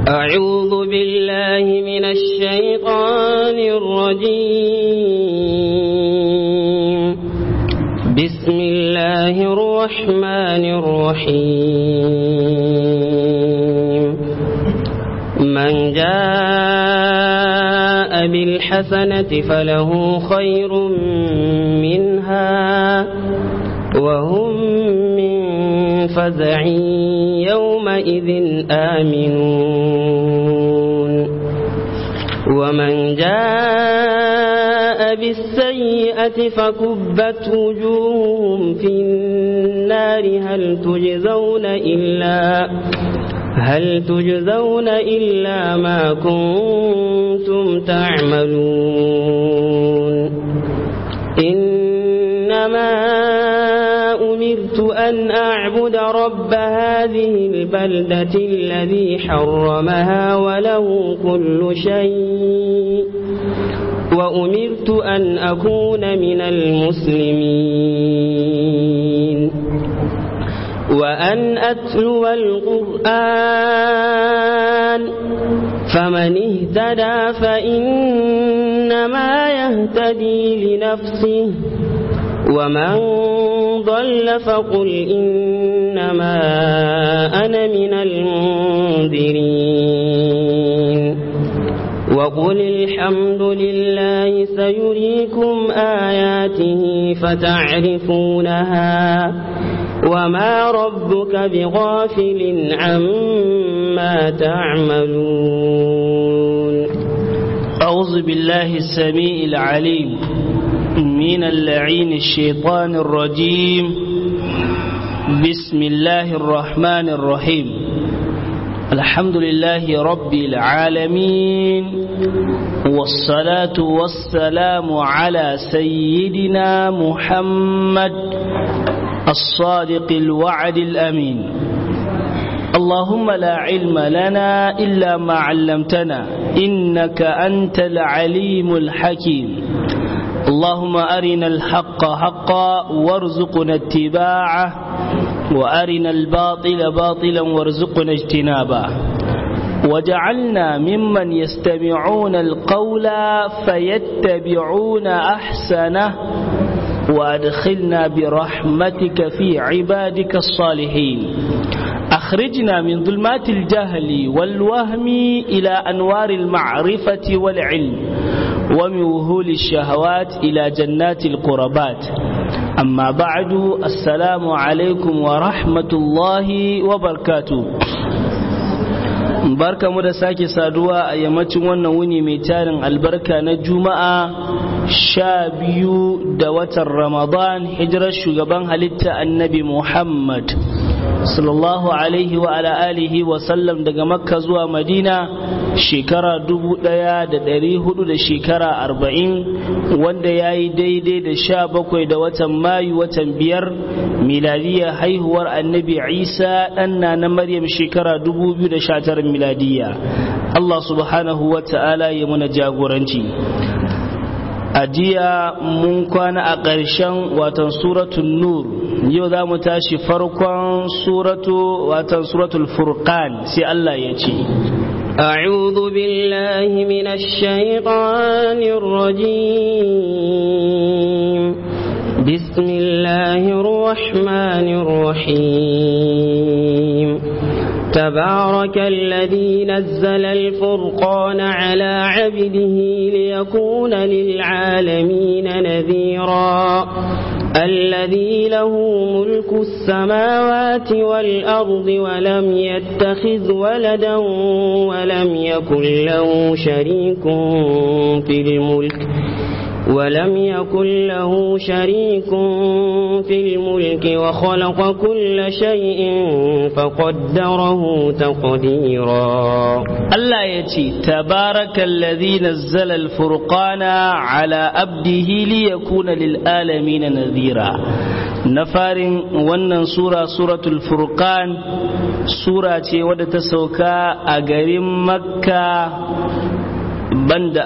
أعوذ بالله من الشيطان الرجيم بسم الله الرحمن الرحيم من جاء بالحسنة فله خير منها وهم من فزع يومئذ آمنون ومن جاء بالسيئة فكبت وجوههم في النار هل تجزون إلا هل تجزون إلا ما كنتم تعملون إنما أمرت أن أعبد رب هذه البلدة الذي حرمها وله كل شيء وأمرت أن أكون من المسلمين وأن أتلو القرآن فمن اهتدى فإنما يهتدي لنفسه ومن ضل فقل إنما أنا من المنذرين وقل الحمد لله سيريكم آياته فتعرفونها وما ربك بغافل عما تعملون أعوذ بالله السميع العليم من اللعين الشيطان الرجيم بسم الله الرحمن الرحيم الحمد لله رب العالمين والصلاة والسلام على سيدنا محمد الصادق الوعد الأمين اللهم لا علم لنا إلا ما علمتنا إنك أنت العليم الحكيم اللهم أرنا الحق حقا وارزقنا اتباعه وأرنا الباطل باطلا وارزقنا اجتنابه وجعلنا ممن يستمعون القول فيتبعون أحسنه وأدخلنا برحمتك في عبادك الصالحين أخرجنا من ظلمات الجهل والوهم إلى أنوار المعرفة والعلم ومن وهول الشهوات إلى جنات القربات أما بعد السلام عليكم ورحمة الله وبركاته barka mu da sake saduwa a yammacin wannan wuni mai tarin albarka na juma'a sha biyu da watan ramadan hijirar shugaban halitta annabi muhammad sallallahu alaihi wa ala alihi wa sallam daga makka zuwa madina shekara dubu daya da dari hudu da shekara arba'in wanda ya yi daidai da sha bakwai da watan mayu watan biyar miladiya haihuwar annabi isa ɗanna na maryam shekara dubu biyu da sha tara miladiya allah subhanahu wa ta'ala ya muna jagoranci a jiya mun kwana a ƙarshen watan suratun nur yau za mu tashi farkon suratu watan suratul furqan sai Allah ya ce أعوذ بالله من الشيطان الرجيم بسم الله الرحمن الرحيم تبارك الذي نزل الفرقان على عبده ليكون للعالمين نذيرا الذي له ملك السماوات والأرض ولم يتخذ ولدا ولم يكن له شريك في الملك ولم يكن له شريك في الملك وخلق كل شيء فقدره تقديرا الله يتي تبارك الذي نزل الفرقان على أبده ليكون للآلمين نذيرا نفارن ونن سورة سورة الفرقان سورة wadda ta sauka a garin makka banda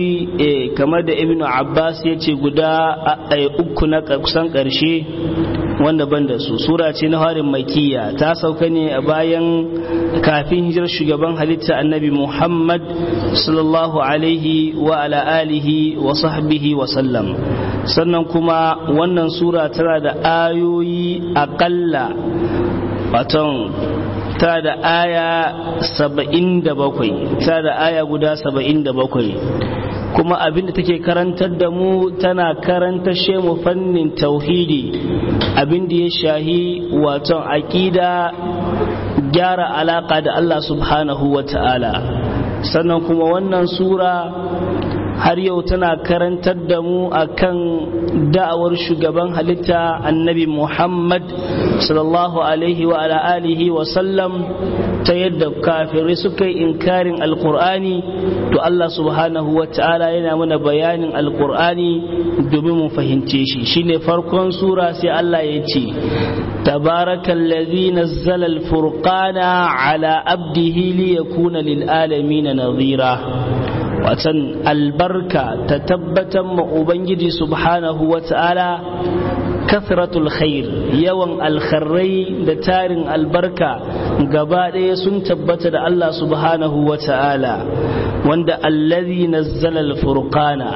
ayoyi kamar da ibn abbas ya ce guda uku na kusan ƙarshe wanda ban da su sura ce na harin makiya ta sauka ne a bayan kafin hijirar shugaban halitta annabi muhammad sallallahu alaihi wa ala alihi wa sahbihi wa sallam sannan kuma wannan sura tana da ayoyi aƙalla waton ta da aya saba'in da bakwai ta da aya guda saba'in da bakwai kuma abinda take karantar da mu tana karanta mu fannin tauhidi abinda ya shahi waton aƙida gyara alaƙa da Allah subhanahu wa ta'ala sannan kuma wannan sura har yau tana karantar da mu akan da'awar shugaban halitta annabi Muhammad sallallahu alaihi wa ala alihi wa sallam ta yadda kafirai suka yi inkarin alkur'ani to Allah subhanahu wa ta'ala yana mana bayanin alkur'ani domin mu fahimce shi shine farkon sura sai Allah ya ce tabarakallazi nazzala alfurqana ala abdihi liyakuna lil alamin nadhira watan albarka ta tabbatar ma ubangiji subhanahu wa ta'ala kasratul khair yawan alkharrai da tarin albarka gaba ɗaya sun tabbata da Allah subhanahu wa ta'ala wanda allazi nazzala alfurqana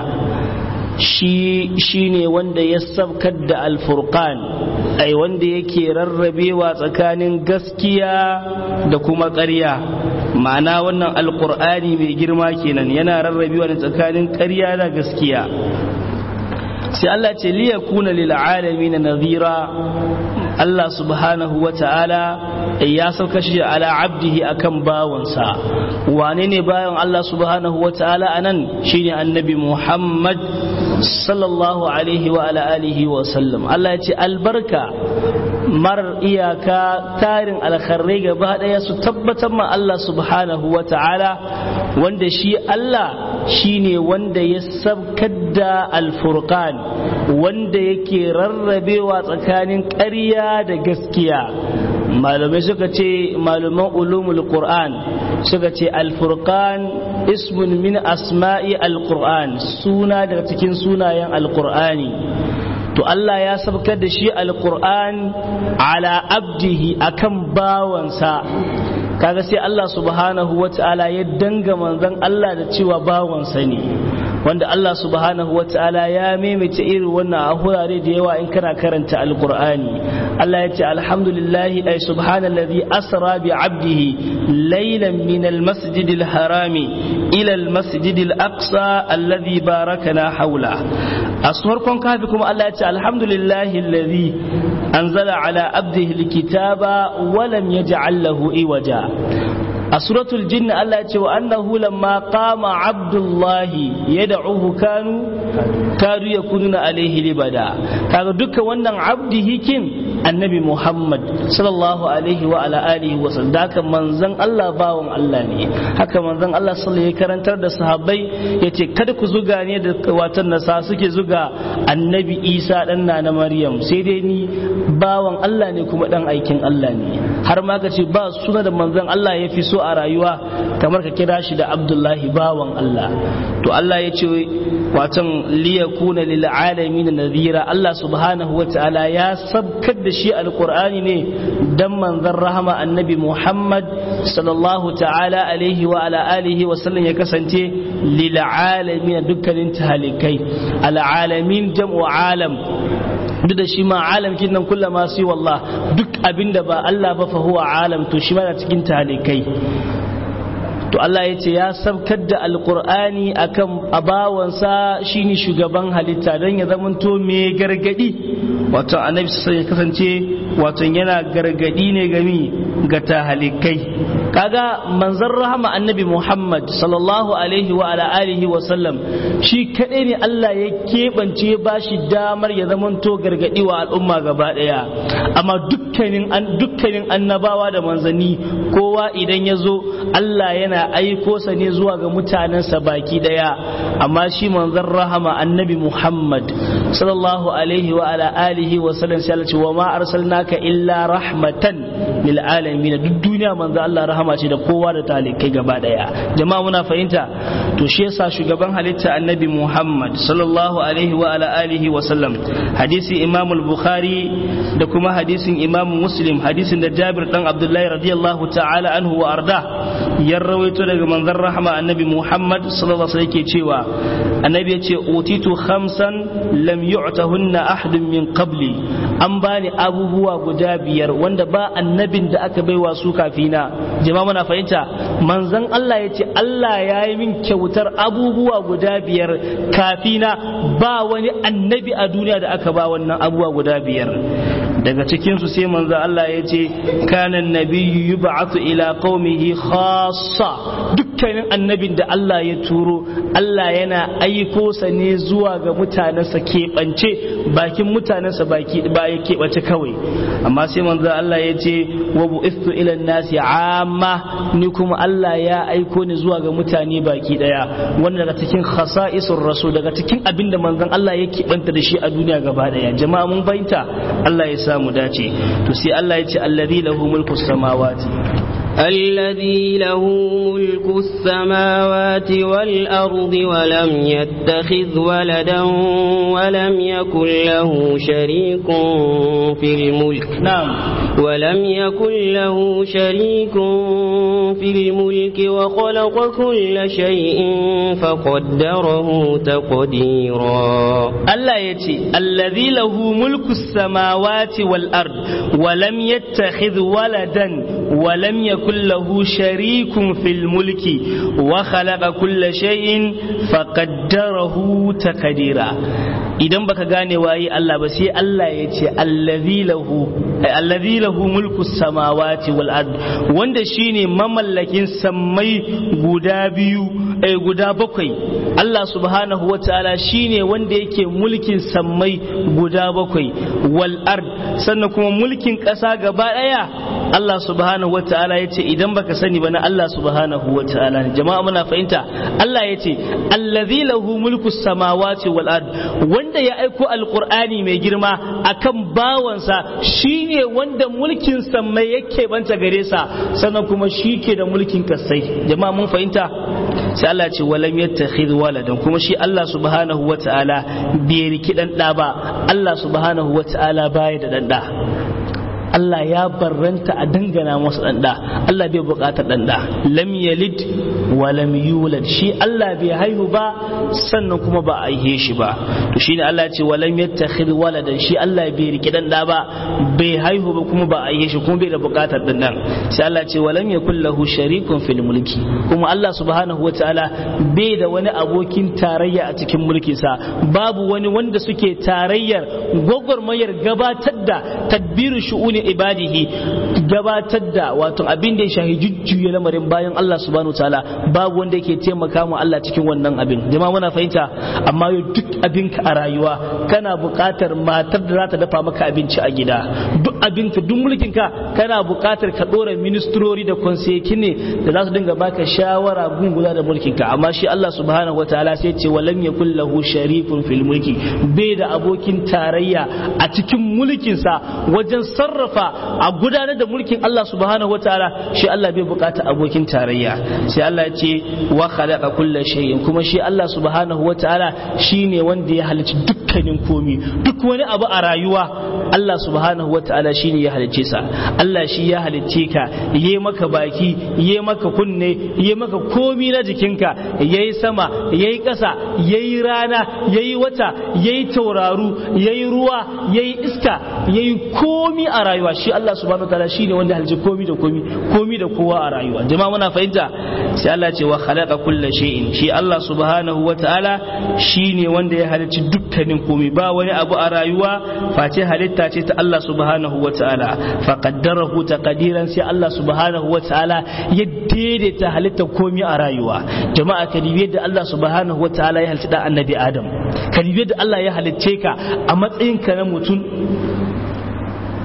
shi shine wanda ya sabkar da alfurqan ai wanda yake rarrabewa tsakanin gaskiya da kuma ƙarya ma'ana wannan alkur'ani mai girma kenan yana rarrabewa ne tsakanin ƙarya da gaskiya sai Allah ce liya kuna lil alamin nadhira Allah subhanahu wa ta'ala ya sauka shi ala abdihi akan bawansa wane ne bayan Allah subhanahu wa ta'ala anan shine annabi Muhammad sallallahu alaihi wa ala alihi wa sallam Allah ya ce albarka marar iyaka tarin alkharrai gaba daya su tabbatar ma Allah subhanahu wa ta'ala wanda shi Allah shine wanda ya sabkar da alfurqan wanda yake rarrabewa tsakanin ƙarya da gaskiya malamai suka ce malaman ulumul qur'an suka ce alfurqan ismun min asma'i alqur'an suna daga cikin sunayen alqur'ani to Allah ya sabkar da shi alqur'an ala abdihi akan bawansa kaga sai Allah subhanahu wata'ala ya danga manzon Allah da cewa bawansa ne wanda Allah subhanahu wa ta'ala ya maimaita irin wannan a hurare da yawa in kana karanta alqur'ani Allah ya ce alhamdulillahi ay subhanallazi asra bi 'abdihi laylan min almasjidil harami ila almasjidil aqsa alladhi barakana hawla a farkon kafi kuma Allah ya ce alhamdulillahi alladhi anzala ala 'abdihi alkitaba wa lam yaj'al lahu iwaja a suratul jinn Allah ya ce wa annahu lamma qama abdullahi yad'uhu kanu kadu yakununa alaihi libada kaga dukkan wannan abdihi kin annabi Muhammad sallallahu alaihi wa ala alihi wa sallam haka manzon Allah bawon Allah ne haka manzon Allah sallallahu ya karantar da sahabbai yace kada ku zuga ne da watan nasa suke zuga annabi Isa dan na Maryam sai dai ni bawan Allah ne kuma dan aikin Allah ne har ma ka ce ba suna da manzon Allah ya fi so a rayuwa kamar ka kira shi da Abdullahi bawan Allah to Allah ya ce watan liyakuna lil alamin nadhira Allah subhanahu wa ta'ala ya sabkar da shi alqur'ani ne dan manzon rahama annabi Muhammad sallallahu ta'ala alaihi wa ala alihi wa sallam ya kasance lil alamin dukkanin talikai al alamin jam'u alam duk da shi ma alam kin nan kullum ma sai wallah duk abinda ba Allah ba fa huwa alam to shi ma cikin talikai to Allah ya ce ya sabkar da alkur'ani akan abawansa shine shugaban halitta don ya zamanto mai gargadi wato annabi sai ya kasance wato yana gargadi ne gami ga tahalikai kaga manzon rahama annabi Muhammad sallallahu alaihi wa ala alihi wa sallam shi kadai ne Allah ya keɓance ba shi damar ya zamanto gargadi wa al'umma gaba daya amma dukkanin dukkanin annabawa da manzanni kowa idan ya zo Allah yana yana aiko sa ne zuwa ga mutanensa baki daya amma shi manzon rahama annabi Muhammad sallallahu alaihi wa ala alihi wa sallam sai Allah ce wa ma arsalnaka illa rahmatan lil alamin duk duniya manzon Allah rahama ce da kowa da talikai gaba daya jama'a muna fahimta to shi yasa shugaban halitta annabi Muhammad sallallahu alaihi wa ala alihi wa sallam hadisi Imam al-Bukhari da kuma hadisin Imam Muslim hadisin da Jabir dan Abdullahi radiyallahu ta'ala anhu wa arda ya rawaito daga manzon rahma annabi Muhammad sallallahu alaihi yake cewa annabi ya ce utitu khamsan lam yu'tahunna ahadun min qabli an bani abubuwa guda biyar wanda ba annabin da aka baiwa su kafina jama'a muna fahimta manzon Allah ya ce Allah ya yi min kyautar abubuwa guda biyar kafina ba wani annabi a duniya da aka ba wannan abubuwa guda biyar daga cikinsu sai manzo Allah ya ce kanan nabiyyu yub'athu ila qaumihi khassa dukkanin annabin da Allah ya turo Allah yana aiko sa ne zuwa ga mutanensa keɓance bakin mutanensa baki ba ya keɓance kawai amma sai manzo Allah ya ce wa bu'ithu ila nasi amma ni kuma Allah ya aiko ni zuwa ga mutane baki daya wannan daga cikin khasa'isur rasul daga cikin abin da manzon Allah ya keɓanta da shi a duniya gaba daya jama'a mun bayyanta Allah ya samu dace to sai Allah ya ce alladhi lahu mulku samawati الذي له ملك السماوات والأرض ولم يتخذ ولدا ولم يكن له شريك في الملك نعم ولم يكن له شريك في الملك وخلق كل شيء فقدره تقديرا الله يتي الذي له ملك السماوات والأرض ولم يتخذ ولدا ولم يكن له شريك في الملك وخلق كل شيء فقدره تقديرا idan baka gane waye Allah ba sai Allah ya ce allazi lahu allazi lahu mulku samawati wal ard wanda shine mamallakin sammai guda biyu eh guda bakwai Allah subhanahu wataala shine wanda yake mulkin sammai guda bakwai wal ard sannan kuma mulkin ƙasa gaba daya Allah subhanahu wataala ya ce idan baka sani ba na Allah subhanahu wataala jama'a muna fahimta Allah ya ce allazi lahu mulku samawati wal ard wanda ya aiko alkur'ani mai girma akan bawansa shine wanda mulkin mai yake banta gare sa sannan kuma shi ke da mulkin kasai jama'a mun fahimta sai Allah ce walam yattakhidh waladan kuma shi Allah subhanahu wata'ala bai riki dan da ba Allah subhanahu wata'ala baya da dan da Allah ya barranta a dangana masa ɗanɗa Allah bai buƙatar ɗanɗa lam yalid wa lam yulad shi Allah bai haihu ba sannan kuma ba a aihe shi ba to shine Allah ya ce wa lam yattakhidh waladan shi Allah bai riki ɗanɗa ba bai haihu ba kuma ba a aihe shi kuma bai da buƙatar ɗanɗan sai Allah ya ce wa lam yakul lahu sharikun fil mulki kuma Allah subhanahu wataala bai da wani abokin tarayya a cikin mulkinsa babu wani wanda suke tarayyar gwagwarmayar gabatar da tadbirin shu'uni ne ibadihi gabatar da wato abin da ya shahi jujjuya lamarin bayan Allah subhanahu ta'ala babu wanda yake taimaka mu Allah cikin wannan abin jama'a muna fahimta amma yau duk abinka a rayuwa kana buƙatar matar da za ta dafa maka abinci a gida duk abinka duk mulkinka kana buƙatar ka ɗora ministrori da konseki ne da za su dinga baka shawara gungula da mulkinka amma shi Allah subhanahu wataala sai ce walam yakul lahu sharifun fil mulki bai da abokin tarayya a cikin mulkinsa wajen sarrafa sarrafa a gudanar da mulkin Allah subhanahu wataala shi Allah bai bukata abokin tarayya sai Allah ya ce wa khalaqa kulla shay'in kuma shi Allah subhanahu wataala shine wanda ya halicci dukkanin komi duk wani abu a rayuwa Allah subhanahu wataala shine ya halicce sa Allah shi ya halicce ka yayi maka baki yayi maka kunne yayi maka komi na jikinka yayi sama yayi ƙasa yayi rana yayi wata yayi tauraru yayi ruwa yayi iska yayi komi a rayuwa shi Allah subhanahu wa ta'ala shine wanda halji komi da komi komi da kowa a rayuwa jama'a muna fahimta sai Allah ce wa khalaqa kulla shay'in shi Allah subhanahu wa ta'ala shine wanda ya halicci dukkanin komi ba wani abu a rayuwa face halitta ce ta Allah subhanahu wa ta'ala fa qaddarahu taqdiran sai Allah subhanahu wa ta'ala ya daidaita halitta komi a rayuwa jama'a ka dibe da Allah subhanahu wa ta'ala ya halicci da annabi Adam ka dibe da Allah ya halicce ka a matsayinka na mutum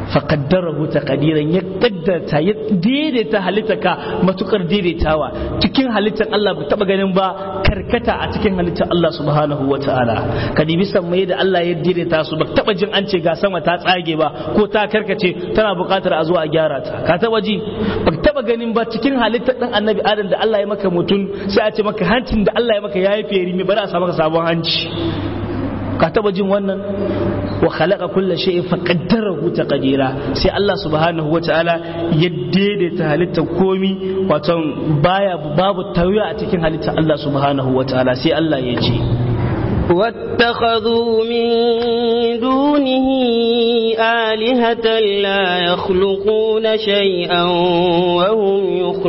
faƙaddarahu taqdiran ya kaddarta ya daidaita halittarka matukar daidaitawa cikin halittar Allah ba taba ganin ba karkata a cikin halittar Allah subhanahu wa ta'ala ka dibi sammai da Allah ya daidaita su ba taba jin an ce ga sama ta tsage ba ko ta karkace tana buƙatar a zo a gyara ta ka taba ji ba taba ganin ba cikin halittar dan annabi adam da Allah ya maka mutum sai a ce maka hancin da Allah ya maka yayi feri me bari a sa maka sabon hanci ka taba jin wannan wa khalaqa kulla shay'in faqaddarahu taqdira sai Allah subhanahu wataala ya daidaita halittar komi wato baya babu tawaya a cikin halittar Allah subhanahu wataala sai Allah ya ce واتخذوا من دونه آلهة لا يخلقون شيئا وهم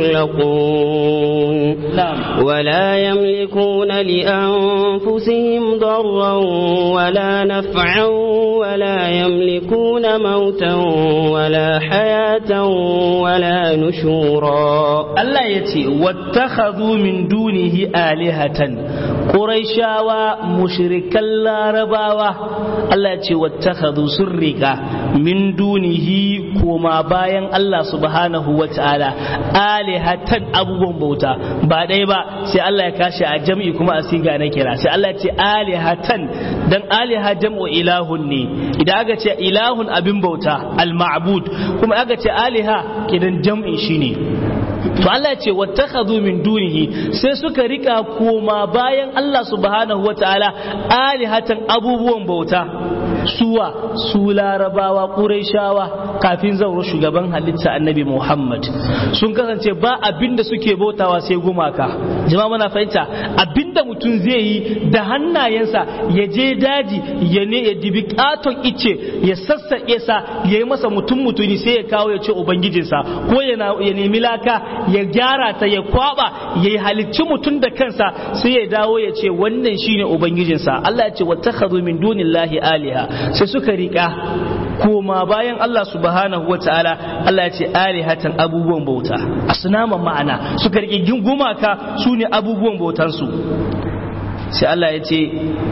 يخلقون نعم ولا يملكون لأنفسهم ضرا ولا نفعا ولا يملكون موتا ولا حياة ولا نشورا Allah ya ce wattakhadhu min dunihi alihatan quraishawa mushrikan larabawa Allah ya ce wattakhadhu surrika min dunihi koma bayan Allah subhanahu wataala alihatan abubuwan bauta ba dai ba sai Allah ya kashi a jam'i kuma a siga na kira sai Allah ya ce alihatan dan aliha jam'u ilahun ne idan aka ce ilahun abin bauta al-ma'bud kuma aka ce aliha kidan jam'i shine to Allah ce wattakhadhu min dunihi sai suka rika koma bayan Allah subhanahu wataala alihatan abubuwan bauta suwa su larabawa quraishawa kafin zauro shugaban halitta annabi Muhammad sun kasance ba abinda suke bautawa sai gumaka jama'a muna fahimta abinda mutum zai yi da hannayensa ya je daji ya ne ya dibi katon ice ya sassaƙe sa ya yi masa mutum mutuni sai ya kawo ya ce ubangijinsa ko ya nemi laka ya gyara ta ya kwaba ya yi halicci mutum da kansa sai ya dawo ya ce wannan shine ubangijinsa Allah ya ce wattakhadhu min dunillahi aliha sai suka rika koma bayan Allah subhanahu wataala Allah ya ce alihatan abubuwan bauta asnaman ma'ana suka rike gumaka su ne abubuwan bautansu sai Allah ya ce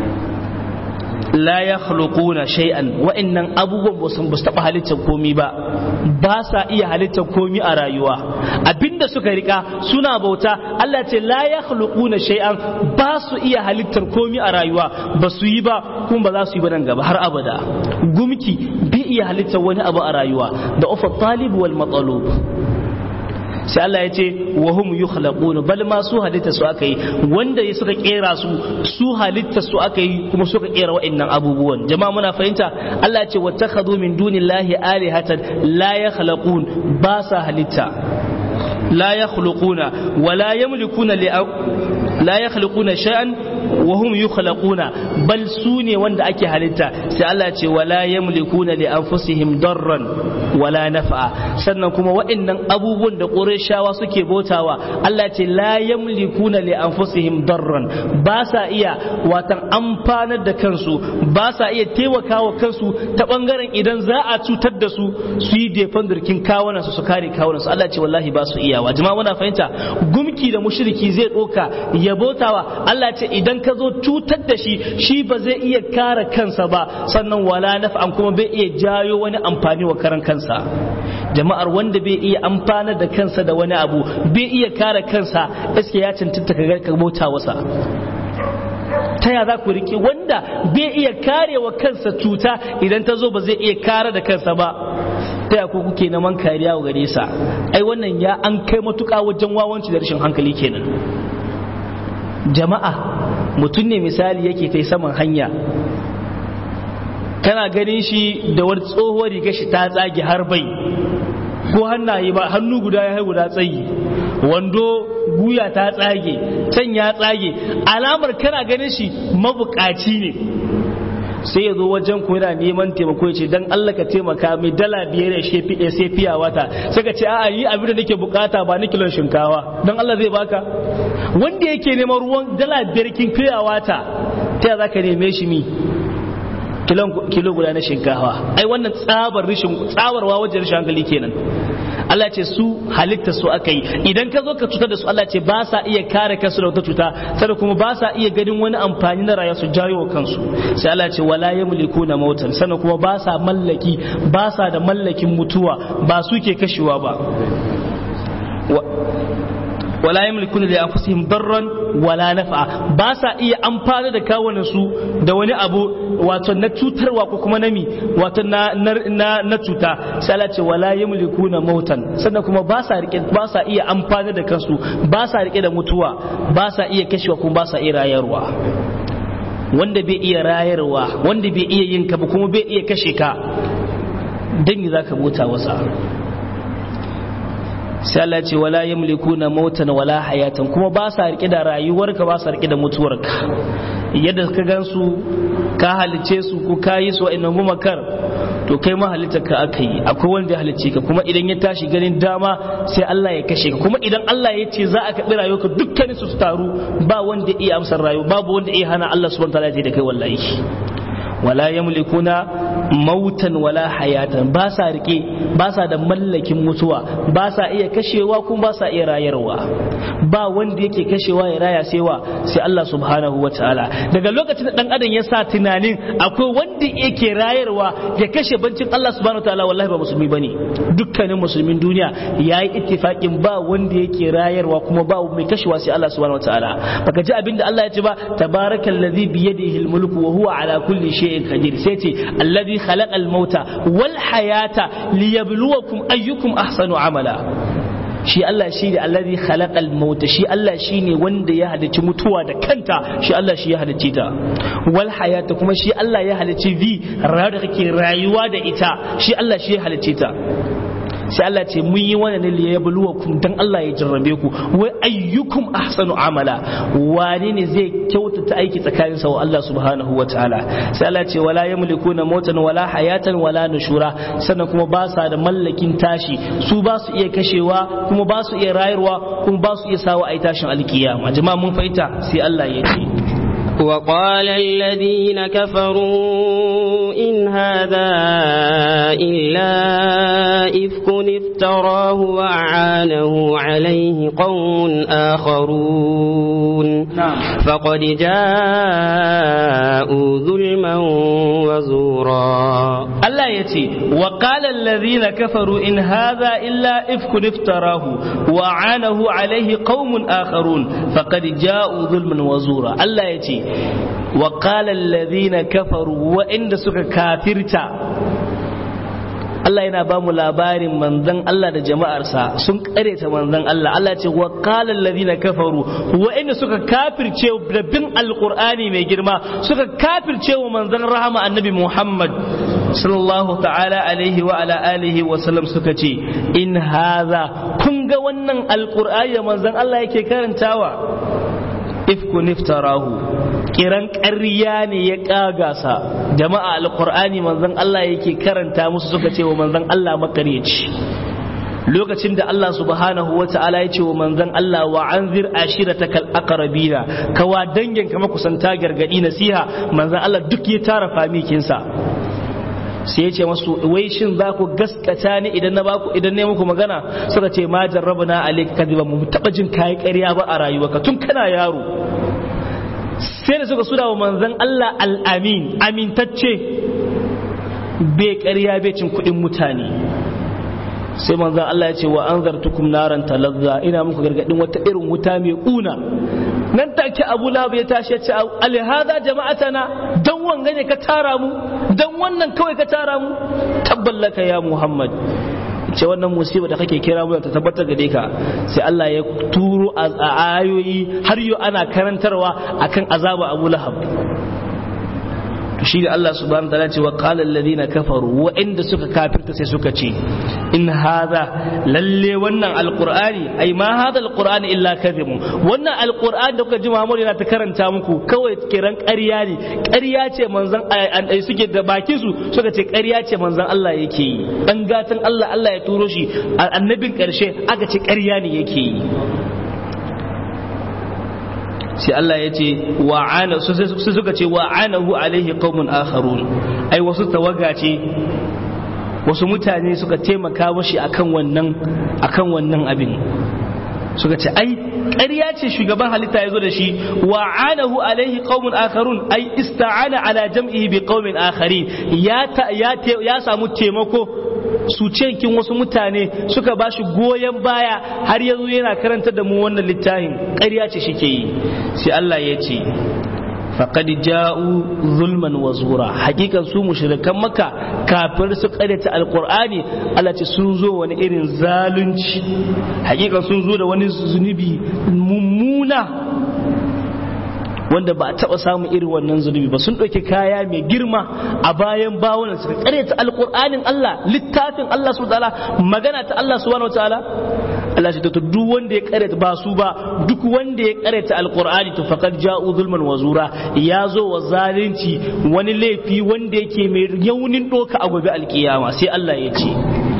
la ya khluquna shay'an wa'annan abubuwan ba su taɓa halittar komi ba ba sa iya halittar komi a rayuwa abinda suka rika suna bauta Allah ce la ya khluquna shay'an ba su iya halittar komi a rayuwa ba su yi ba kuma ba za su yi ba nan gaba har abada gumki bi iya halittar wani abu a rayuwa da ufa talib wal matalub sai Allah ya ce wa hum yukhlaquna bal ma su halitta su aka yi wanda ya suka kera su su halitta su aka yi kuma suka kera wa'annan abubuwan jama'a muna fahimta Allah ya ce wattakhadhu min dunillahi alihatan la yakhluqun ba sa halitta la yakhluquna wa la yamlikuna li la yakhluquna shay'an wa hum yukhlaquna bal su ne wanda ake halitta sai Allah ce wala yamlikuna li anfusihim darran wala naf'a sannan kuma waɗannan abubuwan da Qurayshawa suke bautawa Allah ce la yamlikuna li anfusihim darran ba sa iya watan amfanar da kansu ba sa iya taimakawa kansu ta bangaren idan za a cutar da su su yi defan durkin kawunan su su kare kawunan su Allah ce wallahi ba su iyawa jama'a muna fahimta gumki da mushriki zai doka ya bautawa Allah ce idan ka zo cutar da shi shi ba zai iya kare kansa ba sannan wala naf'an kuma bai iya jayo wani amfani wa karan kansa jama'ar wanda bai iya amfana da kansa da wani abu bai iya kare kansa iske ya cancanta ka bauta wasa ta ya za ku riƙe wanda bai iya kare wa kansa cuta idan ta zo ba zai iya kare da kansa ba ta ya kuke neman kariya wa gare sa ai wannan ya an kai matuƙa wajen wawanci da rashin hankali kenan jama'a mutum ne misali yake kai saman hanya kana ganin shi da wani tsohuwar riga shi ta tsage har bai ko hannaye ba hannu guda ya guda tsayi wando guya ta tsage can ya tsage alamar kana ganin shi mabukaci ne sai ya zo wajen ku yana neman taimako ya ce dan Allah ka taimaka mai dala biyar ya shefi ya sai fiya wata sai ka ce a'a yi abin da nake bukata ba ni kilon shinkawa dan Allah zai baka wanda yake neman ruwan dala biyar kin fiya wata ta za ka neme shi mi kilo guda na shinkafa ai wannan tsabar rishin tsabarwa wajen rishin hankali kenan Allah ce su halitta su aka yi idan ka zo ka cutar da su Allah ce ba sa iya kare kansu da wata cuta sannan kuma ba sa iya ganin wani amfani na rayuwa su jawo kansu sai Allah ce wala yamliku na mautan sannan kuma ba sa mallaki ba sa da mallakin mutuwa ba su ke kashewa ba wala yamlikuna li anfusihim darran wala naf'a ba sa iya amfana da kawunan su da wani abu wato na cutarwa ko kuma nami wato na na na cuta sai Allah ce wala yamlikuna mautan sannan kuma ba sa rike ba sa iya amfana da kansu ba sa rike da mutuwa ba sa iya kashewa kuma ba sa iya rayarwa wanda bai iya rayarwa wanda bai iya yin ka ba kuma bai iya kashe ka dan me zaka bota wasa sai Allah ce wala yamlikuna mautan wala hayatan kuma ba sa rike da rayuwarka ba sa rike da mutuwarka yadda ka gansu ka halice su ko ka yi su wa'annan gumakar to kai ma halitta ka aka yi akwai wanda ya halicce ka kuma idan ya tashi ganin dama sai Allah ya kashe ka kuma idan Allah ya ce za a kaɓi rayuwarka dukkanin su taru ba wanda ya iya amsar rayuwa babu wanda ya hana Allah subhanahu wa ta'ala ya da kai wallahi wala yamlikuna mautan wala hayatan ba sa rike ba sa da mallakin mutuwa ba sa iya kashewa kuma ba sa iya rayarwa ba wanda yake kashewa ya raya sai wa sai Allah subhanahu wa ta'ala daga lokacin da dan adam ya sa tunanin akwai wanda yake rayarwa ya kashe bancin Allah subhanahu wa ta'ala wallahi ba musulmi bane dukkanin musulmin duniya yayi ittifakin ba wanda yake rayarwa kuma ba mai kashewa sai Allah subhanahu wa ta'ala baka ji abinda Allah ya ce ba tabarakallazi biyadihi almulku wa huwa ala kulli shay'in qadir sai ce alladhi khalaqa al-mauta wal hayata liyabluwakum ayyukum ahsanu amala shi Allah shi ne alladhi khalaqa al-mauta shi Allah shi ne wanda ya halicci mutuwa da kanta shi Allah shi ya halicci ta wal hayata kuma shi Allah ya halicci vi rayuwa da kake rayuwa da ita shi Allah shi ya halicci ta sai Allah ce mun yi wannan ne ya buluwa kun dan Allah ya jarrabe ku wai ayyukum ahsanu amala wane ne zai kyautata aiki tsakanin sa wa Allah subhanahu wataala sai Allah ce wala yamlikuna mautan wala hayatan wala nushura sannan kuma ba sa da mallakin tashi su ba su iya kashewa kuma ba su iya rayarwa kuma ba su iya sawa ai tashin alkiyama jama'a mun fahimta sai Allah ya ce وقال الذين كفروا إن هذا إلا إفك افتراه وأعانه عليه قوم آخرون فقد جاءوا ظلما وزورا الله يتي وقال الذين كفروا إن هذا إلا إفك افتراه وأعانه عليه قوم آخرون فقد جاءوا ظلما وزورا الله يتي وقال الذين كفروا وإن سك كافرتا Allah yana ba mu labarin manzon Allah da jama'arsa sun kareta manzon Allah Allah ce wa qala alladhina kafaru wa inda suka kafirce da bin alqur'ani mai girma suka kafirce wa manzon rahama annabi Muhammad sallallahu ta'ala alaihi wa ala alihi wa sallam suka ce in hadha kun ga wannan alqur'ani da manzon Allah yake karantawa ifku niftarahu kiran ƙarya ne ya ƙagasa jama'a alƙur'ani manzon Allah yake karanta musu suka ce wa manzon Allah makaryaci lokacin da Allah subhanahu wa ta'ala ya ce wa manzon Allah wa anzir ashiratakal aqrabina kawa dangin ka makusanta gargadi nasiha manzon Allah duk ya tara famikinsa sai ya ce masu wai shin za ku gaskata ni idan na baku idan ne muku magana suka ce ma jarrabna alayka kadiba mu taba jin kai ƙarya ba a rayuwarka tun kana yaro sai da suka suna wa manzon Allah al-amin amintacce bai ƙarya bai cin kuɗin mutane sai manzon Allah ya ce wa anzartukum naran talazza ina muku gargadin wata irin wuta mai kuna nan take abu lahab ya tashi ya ce alhada jama'atana dan wanga ne ka tara mu dan wannan kawai ka tara mu tabballaka ya muhammad ce wannan musiba da kake kira mu ta tabbatar gare ka sai Allah ya turo a ayoyi har yau ana karantarwa akan azaba abu lahab shi da Allah subhanahu wa ta'ala ce wa qala alladhina kafaru wa inda suka kafirta sai suka ce in hadha lalle wannan alqur'ani ai ma hadha alqur'ani illa kadhibun wannan alqur'ani da kuka ji Muhammad yana ta karanta muku kawai kiran ƙarya ne ƙarya ce manzon ai suke da bakin su suka ce ƙarya ce manzon Allah yake yi dan gatan Allah Allah ya turo shi annabin ƙarshe aka ce ƙarya ne yake yi sai Allah ya ce wa'ana su suka ce wa'anahu alaihi qaumun akharun ai wasu tawaga ce wasu mutane suka taimaka mashi akan wannan akan wannan abin suka ce ai ƙarya ce shugaban halitta ya zo da shi wa anahu alaihi qaumun akharun ai ista'ana ala jam'ihi bi qaumin akharin ya ya ya samu taimako su kin wasu mutane suka ba shi goyon baya har yanzu yana karanta da mu wannan littafin ƙarya ce shike yi sai Allah ya ce faqad ja'u zulman wa zura hakikan su mushrikan maka kafir su karyata alqur'ani Allah ce sun zo wani irin zalunci hakikan sun zo da wani zunubi mummuna wanda ba a taba samun irin wannan zunubi ba sun ɗauki kaya mai girma a bayan bawunan suka karyata alqur'anin Allah littafin Allah subhanahu wataala magana ta Allah subhanahu wataala Allah ce to duk wanda ya karyata ba su ba duk wanda ya karyata alqur'ani to faqad ja'u zulman wa zura ya zo wa zalunci wani laifi wanda yake mai yaunin doka a gobe alkiyama sai Allah ya ce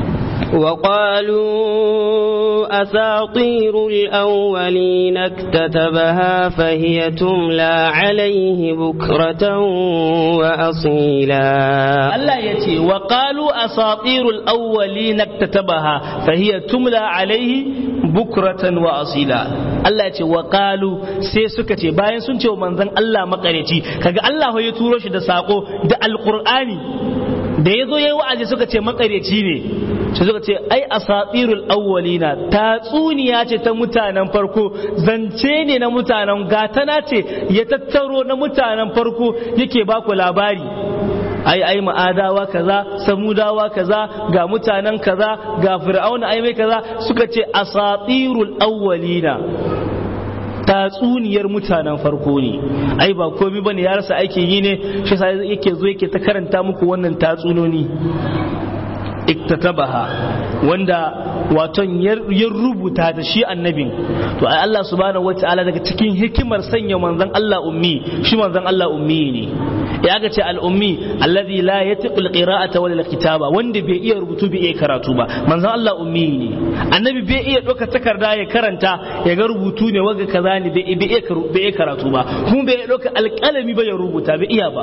وقالوا أساطير الأولين اكتتبها فهي تملى عليه بكرة وأصيلا Allah ya ce wa qalu asatirul awwalin iktatabaha fa hiya tumla alaihi bukratan wa asila Allah ya ce wa qalu sai suka ce bayan sun ce wa manzon Allah makareci kaga Allah ya turo shi da sako da alqur'ani da yazo yayi wa'azi suka ce makareci ne sai suka ce ai asatirul awwalina tatsuniya ce ta mutanen farko zance ne na mutanen gatana ce ya tattaro na mutanen farko yake baku labari ai ai ma'adawa kaza samudawa kaza ga mutanen kaza ga fir'auna ai mai kaza suka ce asatirul awwalina tatsuniyar mutanen farko ne ai ba komai bane ya rasa aikin yi ne shi sai yake zo yake ta karanta muku wannan tatsunoni iktatabaha wanda waton ya rubuta da shi annabin to ai Allah subhanahu wataala daga cikin hikimar sanya manzon Allah ummi shi manzon Allah ummi ne ya ga ce al-ummi alladhi la yatiqu al-qira'ata wala al-kitaba wanda bai iya rubutu bai iya karatu ba manzon Allah ummi ne annabi bai iya doka takarda ya karanta ya ga rubutu ne waga kaza ne bai iya karatu ba kuma bai iya doka alƙalami ba ya rubuta bai iya ba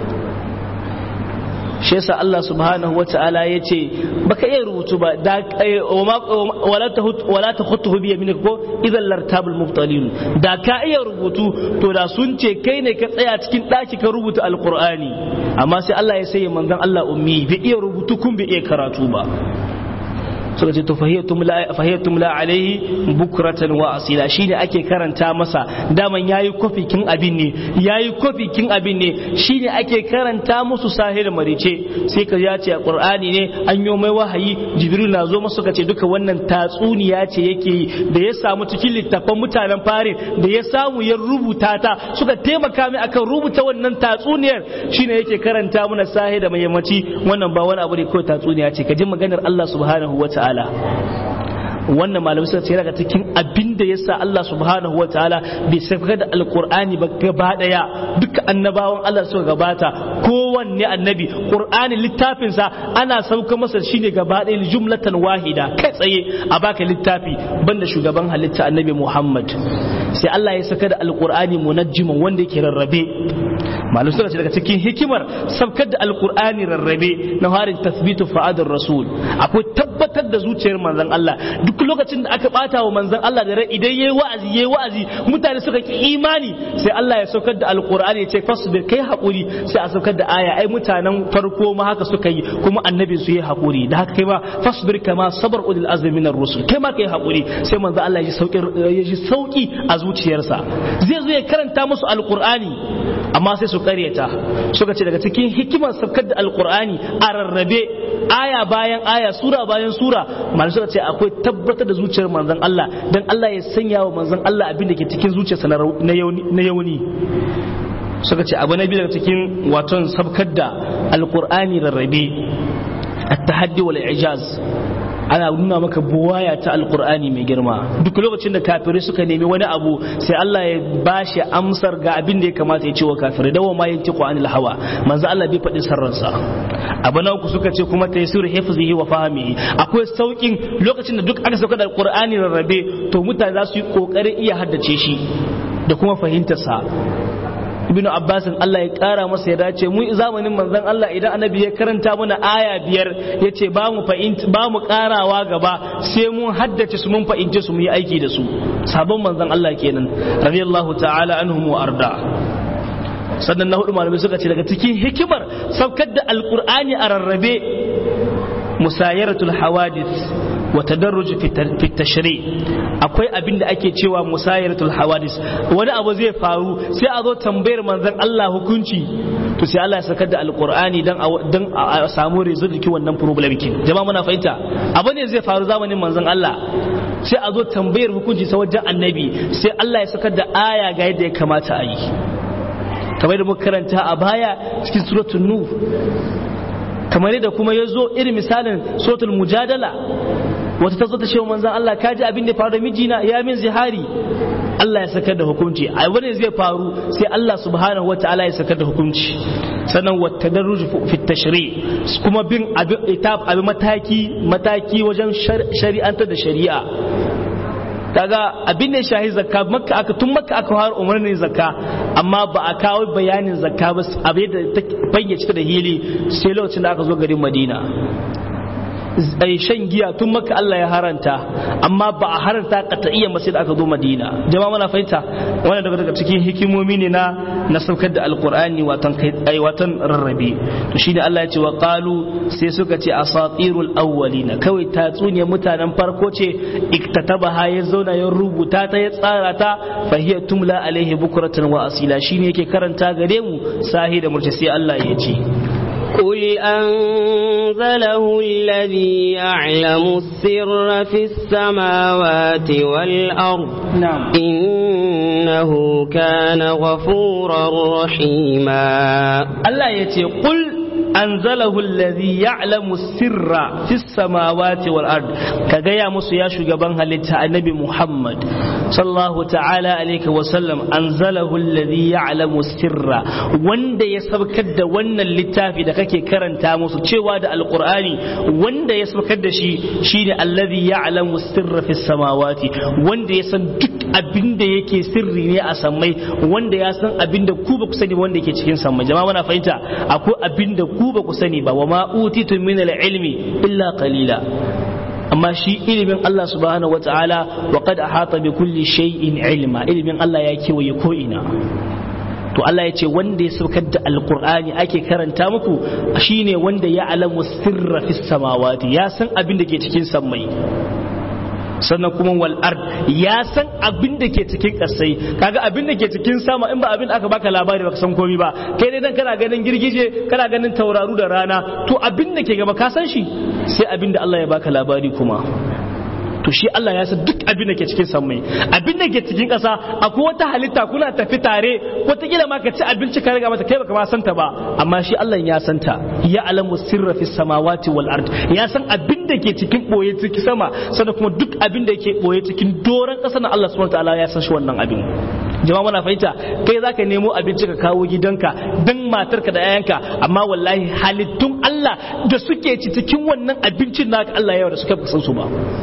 shi yasa Allah subhanahu wa ta'ala ya ce baka iya rubutu ba da wala ta khutuhu bi yaminika ko idan lartabul mubtalin da ka iya rubutu to da sun ce kai ne ka tsaya cikin daki ka rubuta alqur'ani amma sai Allah ya sai manzon Allah ummi bai iya rubutu kun bai iya karatu ba suka ce to fahiyatum la alaihi bukratan wa asila shine ake karanta masa daman yayi kofi kin abin ne yayi kofi kin abin ne shine ake karanta musu sahir marice sai ka ya ce qur'ani ne an yi mai wahayi jibril na zo masa suka ce duka wannan tatsuniya ce yake yi da ya samu cikin littafan mutanen fare da ya samu ya rubuta ta suka taimaka mai akan rubuta wannan tatsuniyar shine yake karanta mana sahir da mayamaci wannan ba wani abu ne kawai tatsuniya ce ka ji maganar Allah subhanahu wa ta'ala ta'ala wannan malamai suka ce daga cikin abin da yasa Allah subhanahu wataala bai saka da alqur'ani ba gaba daya duka annabawan Allah suka gabata kowanne annabi qur'ani littafin sa ana sauka masa shine gaba daya jumlatan wahida kai tsaye a baka littafi banda shugaban halitta annabi Muhammad sai Allah ya saka da alqur'ani munajjiman wanda yake rarrabe malamai suka ce daga cikin hikimar sabkar da alqur'ani rarrabe na harin tasbitu fa'adar rasul akwai tabbatar da zuciyar manzon Allah duk duk lokacin da aka bata wa manzon Allah da rai idan yayi wa'azi yayi wa'azi mutane suka ki imani sai Allah ya saukar da alqur'ani ya ce fasbir kai hakuri sai a saukar da aya ai mutanen farko ma haka suka yi kuma annabi su yi hakuri da haka kai ma fasbir kama sabar ulil azmi minar rusul kai ma kai hakuri sai manzon Allah ya ji sauki ya ji sauki a zuciyarsa zai zo ya karanta musu alqur'ani amma sai su karyata suka ce daga cikin hikimar saukar da alqur'ani a rarrabe aya bayan aya sura bayan sura malamai suka ce akwai tabbatar da zuciyar manzon Allah dan Allah ya sanya wa manzon Allah abin da ke cikin zuciyarsa na yauni suka ce abu na biyu daga cikin waton sabkar da alqur'ani rarrabe at-tahaddi wal ijaz ana nuna maka buwaya ta alkur'ani mai girma duk lokacin da kafirai suka nemi wani abu sai Allah ya bashi amsar ga abin da ya kamata ya ce wa kafirai dawa ma yanti anil hawa manzo Allah bai faɗi sarransa abu na uku suka ce kuma taysir hifzihi wa fahmihi akwai saukin lokacin da duk aka sauka da alkur'ani rarrabe to mutane za su yi kokarin iya haddace shi da kuma fahimtarsa ibnu abbasin Allah ya kara masa ya dace mu zamanin manzon Allah idan annabi ya karanta mana aya biyar ya ce ba mu ba mu karawa gaba sai mun haddace su mun fahimce su mu yi aiki da su sabon manzon Allah kenan radiyallahu ta'ala anhum wa arda sannan na hudu malamai suka ce daga cikin hikimar saukar da alkur'ani a rarrabe musayaratul hawadith wa tadarruj fi tashri akwai abin da ake cewa musayaratul hawadith wani abu zai faru sai a zo tambayar manzon Allah hukunci to sai Allah ya sakar da alkur'ani dan dan a samu result ki wannan problem kin jama'a muna fahimta abu ne zai faru zamanin manzon Allah sai a zo tambayar hukunci sa wajen annabi sai Allah ya sakar da aya ga yadda ya kamata a yi kamar da muka karanta a baya cikin suratul nur kamar yadda kuma ya zo irin misalin suratul mujadala wata ta zo ta ce manzon Allah ka ji abin da ya faru da mijina ya min zihari Allah ya sakar da hukunci a wani zai faru sai Allah subhanahu wataala ya sakar da hukunci sannan wata daruj fi tashri kuma bin abin mataki mataki wajen shari'antar da shari'a kaga abin da ya shahi zakka makka aka tun makka aka fara umarnin zakka amma ba a kawo bayanin zakka ba abin da ta fayyace da hili sai lokacin da aka zo garin madina ai shan giya tun maka Allah ya haranta amma ba a haranta qat'iyyan ba sai da aka zo Madina jama'a muna fahimta wannan daga daga cikin hikimomi ne na na saukar da alqur'ani watan kai ai watan rarrabe to shine Allah ya ce wa qalu sai suka ce asatirul awwalina kawai tatsuniyar mutanen farko ce iktatabaha ya zauna ya rubuta ta ya tsara ta fa hiya tumla alaihi bukratan wa asila shine yake karanta gare mu sahi da murci sai Allah ya ce قل أنزله الذي يعلم السر في السماوات والأرض نعم إنه كان غفورا رحيما Allah ya ce qul anzalahu alladhi ya'lamu sirra fis samawati wal ard ka gaya musu ya shugaban halitta annabi Muhammad sallallahu ta'ala alaihi wa sallam anzalahu alladhi ya'lamu sirra wanda ya sabkar da wannan littafi da kake karanta musu cewa da alqur'ani wanda ya sabkar da shi shine alladhi ya'lamu sirra fis samawati wanda ya san duk abin da yake sirri ne a sammai wanda ya san abin da ku ba ku sani wanda yake cikin sammai jama'a muna fahimta akwai abin da ku ba ku sani ba wa ma utitu min al-ilmi illa qalila amma shi ilimin Allah subhanahu wa ta'ala wa qad ahata bi kulli shay'in ilma ilimin Allah ya kewaye ko ina to Allah ya ce wanda ya saukar da alkur'ani ake karanta muku shine wanda ya alamu sirra fis samawati ya san abin da ke cikin sammai sannan kuma wal ard ya san abin da ke cikin kasai kaga abin da ke cikin sama in ba abin da aka baka labari baka san komai ba kai dai dan kana ganin girgije kana ganin tauraru da rana to abin da ke gaba ka san shi sai abin da Allah ya baka labari kuma to shi Allah ya san duk abin da ke cikin sammai abin da ke cikin ƙasa akwai wata halitta kuna tafi tare wataƙila ma ka ci abinci ka riga mata kai baka ma santa ba amma shi Allah ya santa ya alamu sirra fi samawati wal ard ya san abin da ke cikin boye cikin sama sannan kuma duk abin da ke boye cikin doron ƙasa na Allah subhanahu wataala ya san shi wannan abin jama'a muna fahimta kai zaka nemo abinci ka kawo gidanka dan matarka da 'ya'yanka amma wallahi halittun Allah da suke ci cikin wannan abincin naka Allah ya da suka san su ba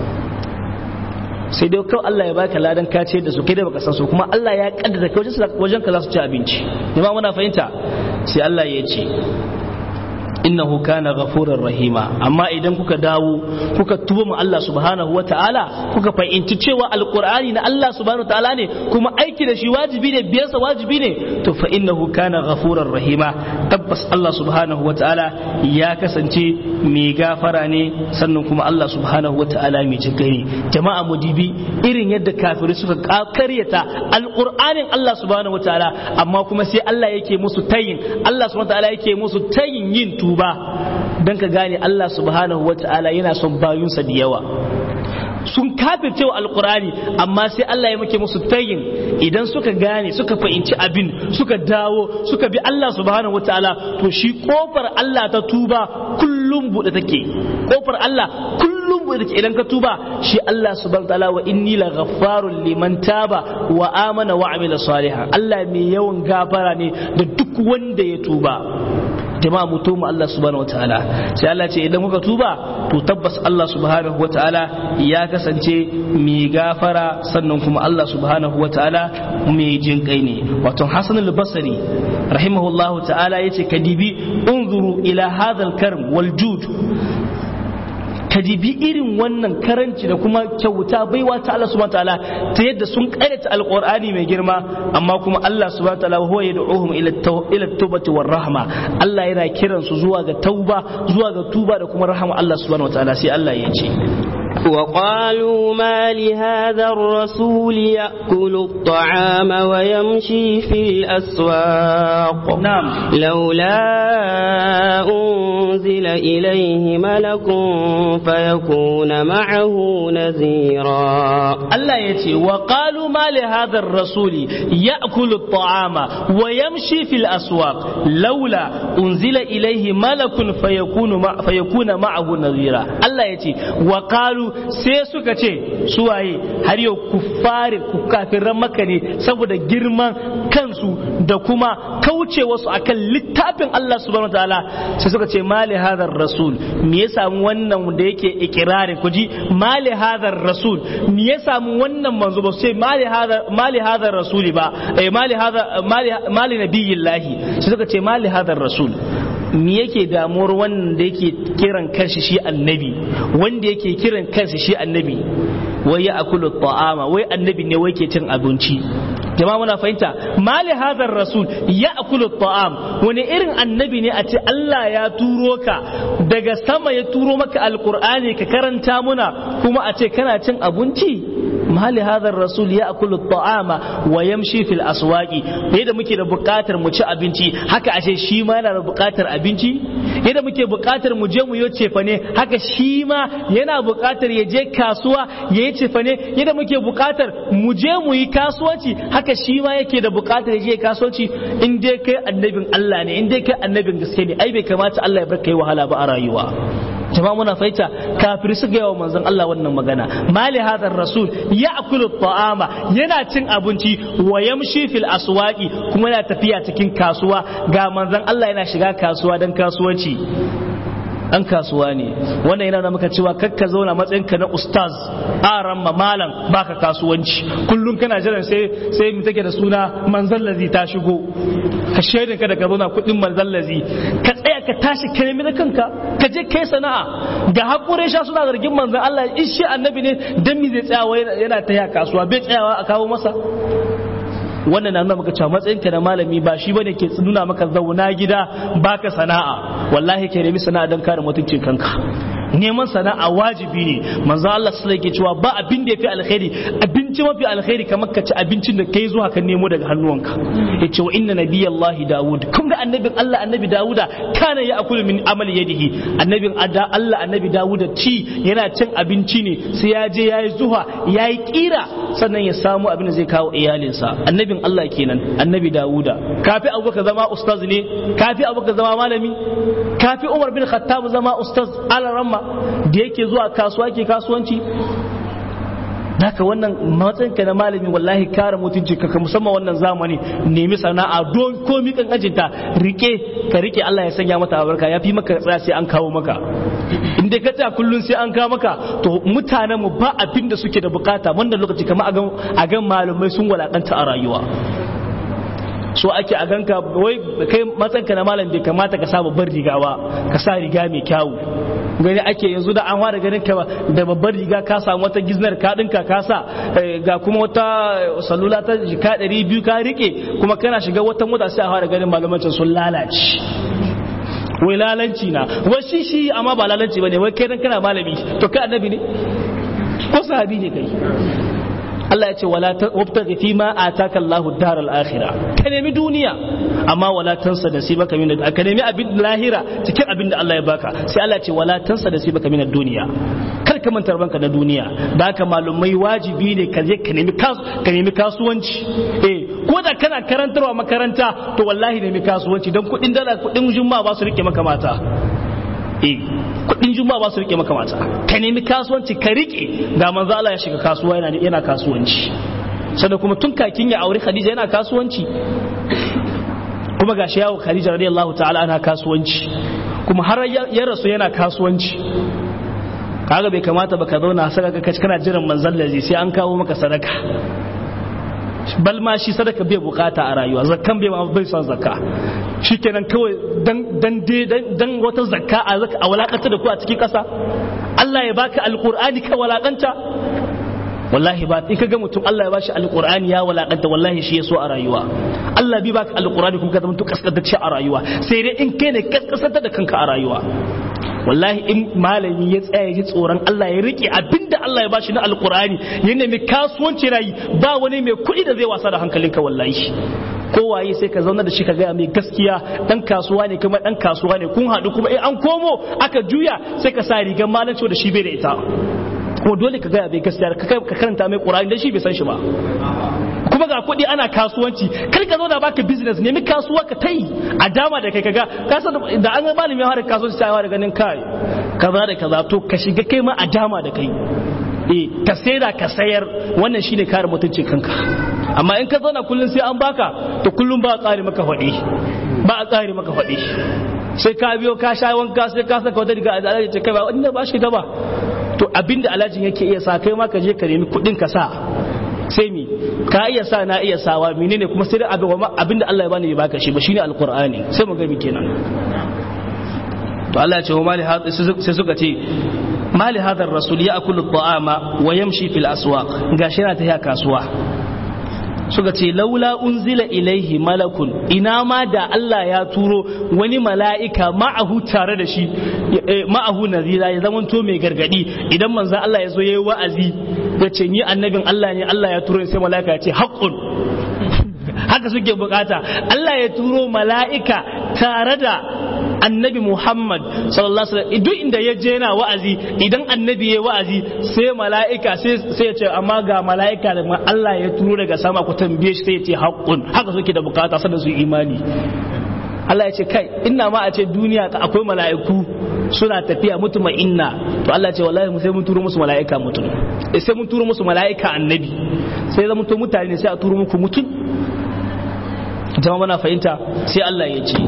sai dai kawai Allah ya baka ladan ka ce da su kai da baka san su kuma Allah ya kaddara kai wajen ka za su ci abinci jama'a muna fahimta sai Allah ya ce innahu kana ghafurar rahima amma idan kuka dawo kuka tuba mu Allah subhanahu ta'ala kuka fahimci cewa alqur'ani na Allah subhanahu ta'ala ne kuma aiki da shi wajibi ne biyarsa wajibi ne to fa innahu kana ghafurar rahima tabbas Allah subhanahu ta'ala ya kasance mai gafara ne sannan kuma Allah subhanahu ta'ala mai jinkai jama'a mudibi irin yadda kafirai suka karyata alqur'anin Allah subhanahu ta'ala amma kuma sai Allah yake musu tayin Allah subhanahu ta'ala yake musu tayin yin tuba ba don ka gane Allah subhanahu wa ta'ala yana son bayunsa da yawa sun kafirce wa alkurani amma sai Allah ya muke musu tayin idan suka gane suka fahimci abin suka dawo suka bi Allah subhanahu wataala to shi kofar Allah ta tuba kullum bude take kofar Allah kullum bude take idan ka tuba shi Allah subhanahu wataala wa inni la ghaffarun liman taba wa amana wa amila salihan Allah mai yawan gafara ne da duk wanda ya tuba jama'a mu tuba Allah subhanahu wataala sai Allah ce idan muka tuba to tabbas Allah subhanahu wataala ya kasance mai gafara sannan kuma Allah subhanahu wataala mai jin kai ne wato Hassan al-Basri rahimahullahu ta'ala yace kadibi unzuru ila hadha al-karm wal jud ka dibi irin wannan karanci da kuma kyauta baiwa ta Allah subhanahu wataala ta yadda sun karyata alqur'ani mai girma amma kuma Allah subhanahu wataala huwa yad'uhum ila ila tawbati war rahma Allah yana kiran su zuwa ga tauba zuwa ga tuba da kuma rahama Allah subhanahu wataala sai Allah ya ce وقالوا ما لهذا الرسول يأكل الطعام ويمشي في الأسواق نعم لولا أنزل إليه ملك فيكون معه نذيرا Allah ya ce wa qalu ma li hadha ar-rasuli ya'kulu at-ta'ama wa yamshi fil aswaq laula unzila ilayhi malakun fayakunu ma fayakuna ma'ahu nadhira Allah ya ce wa qalu sai suka ce suwaye har yau kuffari kafiran maka ne saboda girman kansu da kuma kauce wasu akan littafin Allah subhanahu wataala sai suka ce ma li hadha ar-rasul me ya samu wannan da yake ikirarin kuji ma li hadha ar-rasul me ya samu wannan manzo ba sai mali hadha mali hadha rasuli ba eh mali hadha mali mali nabiyillahi sai suka ce mali hadha rasul me yake damuwar wannan da yake kiran kanshi shi annabi wanda yake kiran kanshi shi annabi wai ya akulu ta'ama wai annabi ne wai ke cin abinci jama'a muna fahimta mali hadar rasul ya akulu ta'am wani irin annabi ne a ce Allah ya turo ka daga sama ya turo maka alqur'ani ka karanta muna kuma a ce kana cin abinci mali hadar rasul ya akulu ta'ama wa yamshi fil aswaqi yadda muke da buƙatar mu ci abinci haka ashe shi ma yana da buƙatar abinci yadda muke buƙatar mu je mu yi cefane haka shi ma yana buƙatar ya je kasuwa ya yi cefane yadda muke buƙatar mu je mu yi kasuwanci haka shi ma yake da buƙatar ya je kasuwanci in dai kai annabin Allah ne in dai kai annabin gaske ne ai bai kamata Allah ya bar kai wahala ba a rayuwa jama'a muna faita kafiri su gaya wa manzon Allah wannan magana mali hadar rasul ya akulu ta'ama yana cin abinci wa yamshi fil aswaqi kuma yana tafiya cikin kasuwa ga manzon Allah yana shiga kasuwa dan kasuwanci dan kasuwa ne wannan yana da muka cewa kakka zauna matsayinka na ustaz aran malam baka kasuwanci kullum kana jiran sai sai mu take da suna manzallazi ta shigo ka shaidin ka daga zauna kudin manzallazi ka tsaya ka tashi ka nemi na kanka ka je kai sana'a ga hakure sha suna zargin manzon Allah in shi annabi ne dan mi zai tsayawa yana ta kasuwa bai tsayawa a kawo masa wannan na nuna maka cewa matsayinka na malami ba shi bane ke nuna maka zauna gida baka sana'a wallahi ke nemi sana'a don kare mutuncin kanka neman sana'a wajibi ne manzo Allah sallallahu alaihi cewa ba abin da yafi alkhairi abinci mafi alkhairi kamar ka ci abincin da kai zuwa ka nemo daga hannuwanka yace wa inna nabiyallahi daud kun ga annabin Allah annabi dauda kana ya akulu min amali yadihi annabin Allah annabi dauda ci yana cin abinci ne sai ya je yayi zuwa yayi kira sannan ya samu abin da zai kawo iyalinsa annabin Allah kenan annabi dauda kafi abubakar zama ustaz ne kafi abubakar zama malami kafi umar bin khattab zama ustaz alaramma da yake zuwa kasuwa ke kasuwanci Daka wannan matsayinka na malami wallahi kare mutunci ka musamman wannan zamani nemi sana'a don komi kan ajinta rike ka rike Allah ya sanya mata albarka ya fi maka tsaya sai an kawo maka in dai ka tsaya kullun sai an kawo maka to mutanen mu ba abin da suke da bukata wanda lokaci kamar a gan malamai sun walakanta a rayuwa so ake a ganka wai kai matsanka na malam bai kamata ka sa babbar riga ba ka sa riga mai kyawu gani ake yanzu da an fara ganin ka da babbar riga ka samu wata giznar ka dinka ka sa ga kuma wata salula ta jika ɗari biyu ka rike kuma kana shiga wata mota sai a fara ganin malamancin sun lalace wai lalanci na wai shi shi amma ba lalanci bane wai kai dan kana malami to kai annabi ne ko sahabi ne kai Allah ya ce wala wabtaghi fi ma ataka Allahu daral akhirah ka nemi duniya amma wala tansa nasibaka min ka nemi abin lahira cikin abin da Allah ya baka sai Allah ya ce wala tansa nasibaka min duniya kar ka manta banka na duniya da haka malumai wajibi ne ka je ka nemi ka nemi kasuwanci eh ko da kana karantarwa makaranta to wallahi nemi kasuwanci dan kudin dala kudin juma'a ba su rike maka mata eh kudin juma'a ba su rike maka mata ka nemi kasuwanci ka rike ga manzo Allah ya shiga kasuwa yana yana kasuwanci sannan kuma tun kakin ya aure Khadija yana kasuwanci kuma gashi yawo Khadija radiyallahu ta'ala ana kasuwanci kuma har ya rasu yana kasuwanci kaga bai kamata ba ka zauna saka ka kana jiran manzon lazi sai an kawo maka sadaka bal ma shi sadaka bai bukata a rayuwa zakkan bai ma bai son zakka shikenan kawai dan dan dan wata zakka a zaka a walakanta da ku a cikin kasa Allah ya baka alqur'ani ka walakanta wallahi ba in kaga mutum Allah ya bashi alqur'ani ya walakanta wallahi shi yaso a rayuwa Allah bi baka alqur'ani kuma ka zama to kaskantacce a rayuwa sai dai in kai ne kaskanta da kanka a rayuwa wallahi in malami ya tsaya ji tsoron Allah ya rike abinda Allah ya bashi na alqur'ani ya nemi kasuwanci rayi ba wani mai kuɗi da zai wasa da hankalinka wallahi kowaye sai ka zauna da shi ka gaya mai gaskiya dan kasuwa ne kuma dan kasuwa ne kun haɗu kuma in an komo aka juya sai ka sa rigar malanci da shi bai da ita kuma dole ka gaya bai gaskiya ka karanta mai ƙura'in dan shi bai san shi ba kuma ga kuɗi ana kasuwanci kar ka zauna baka business nemi kasuwa ka ta yi a dama da kai kaga ka san da an ga malami ya fara kasuwanci sai da ganin kai kaza da kaza to ka shiga kai ma a dama da kai eh ka saida ka sayar wannan shine kare mutuncin kanka amma in ka zauna kullum sai an baka to kullum ba a tsari maka faɗi ba a tsari maka faɗi sai ka biyo ka sha wanka sai ka saka wata riga a alaji ce kai ba wanda ba shi gaba to abinda alhajin yake iya sa kai ma ka je ka nemi kuɗin ka sa sai mi ka iya sa na iya sawa menene kuma sai abin abinda Allah ya bani ya baka shi ba shine alqur'ani sai mu ga mi kenan to Allah ya ce wa mali sai suka ce mali hadar rasul ya akulu ta'ama wa yamshi fil aswaq gashi yana tafiya kasuwa suka ce laula unzila ilaihi malakun ina ma da Allah ya turo wani mala'ika ma'ahu tare da shi ma'ahu nazira ya zama to mai gargadi idan manzan Allah ya zo yayi wa'azi ya ce ni annabin Allah ne Allah ya turo sai mala'ika ya ce haqqun haka suke bukata Allah ya turo mala'ika tare da annabi Muhammad sallallahu alaihi wasallam duk inda ya je yana wa'azi idan annabi ya wa'azi sai mala'ika sai ya ce amma ga mala'ika da Allah ya turo daga sama ku tambaye shi sai ya ce haqqun haka suke da bukata sannan su imani Allah ya ce kai inna ma a ce duniya akwai mala'iku suna tafiya mutuma inna to Allah ya ce wallahi mu sai mun turo musu mala'ika mutum sai mun turo musu mala'ika annabi sai zama to mutane sai a turo muku mutum jama'a muna fahimta sai Allah ya ce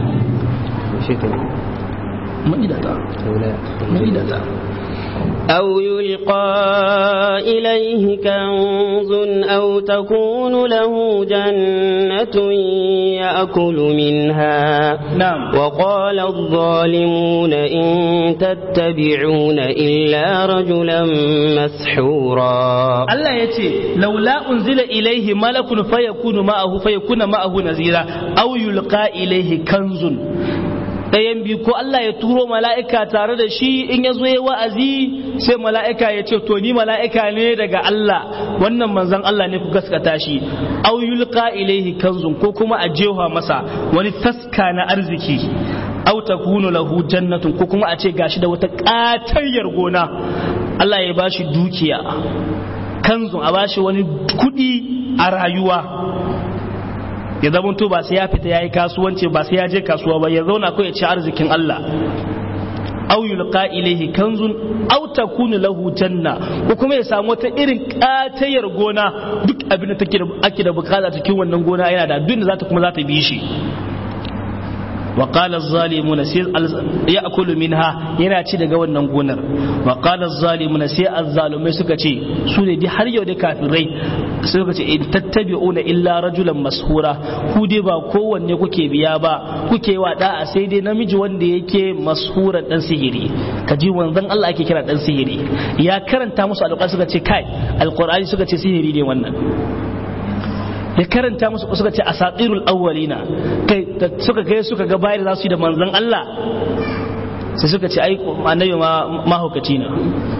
أو يلقى إليه كنز أو تكون له جنة يأكل منها نعم وقال الظالمون إن تتبعون إلا رجلا مسحورا Allah ya ce laula unzila ilaihi malakun fayakunu ma'ahu fayakuna ma'ahu nazira aw yulqa ilaihi kanzun ɗayan biyu ko Allah ya turo mala'ika tare da shi in ya zo ya wa'azi sai mala'ika ya ce to ni mala'ika ne daga Allah wannan manzon Allah ne ku gaskata shi aw yulqa ilaihi kanzun ko kuma a jewa masa wani taska na arziki aw takunu lahu jannatun ko kuma a ce gashi da wata ƙatayyar gona Allah ya bashi dukiya kanzun a bashi wani kuɗi a rayuwa ya zama to ba sai ya fita yayi kasuwanci ba sai ya je kasuwa ba ya zauna ko ya ci arzikin Allah aw yulqa ilayhi kanzun aw takunu lahu janna ko kuma ya samu wata irin katayar gona duk abin da take ake da bukata cikin wannan gona yana da duk da zata kuma zata bi shi wa qala az-zalimuna sai ya'kulu minha yana ci daga wannan gonar wa qala az-zalimuna sai az-zalumai suka ce su ne dai har yau da kafirai suka ce in tattabi'una illa rajulan mashura ku dai ba kowanne kuke biya ba kuke wa da'a sai dai namiji wanda yake mashuran dan sihiri kaji wanzan Allah ake kira dan sihiri ya karanta musu alƙur'ani suka ce kai alƙur'ani suka ce sihiri ne wannan ya karanta musu suka ce asatirul awwalina kai suka kai suka ga bayar za su yi da manzon Allah sai suka ce ai annabi ma mahaukaci ne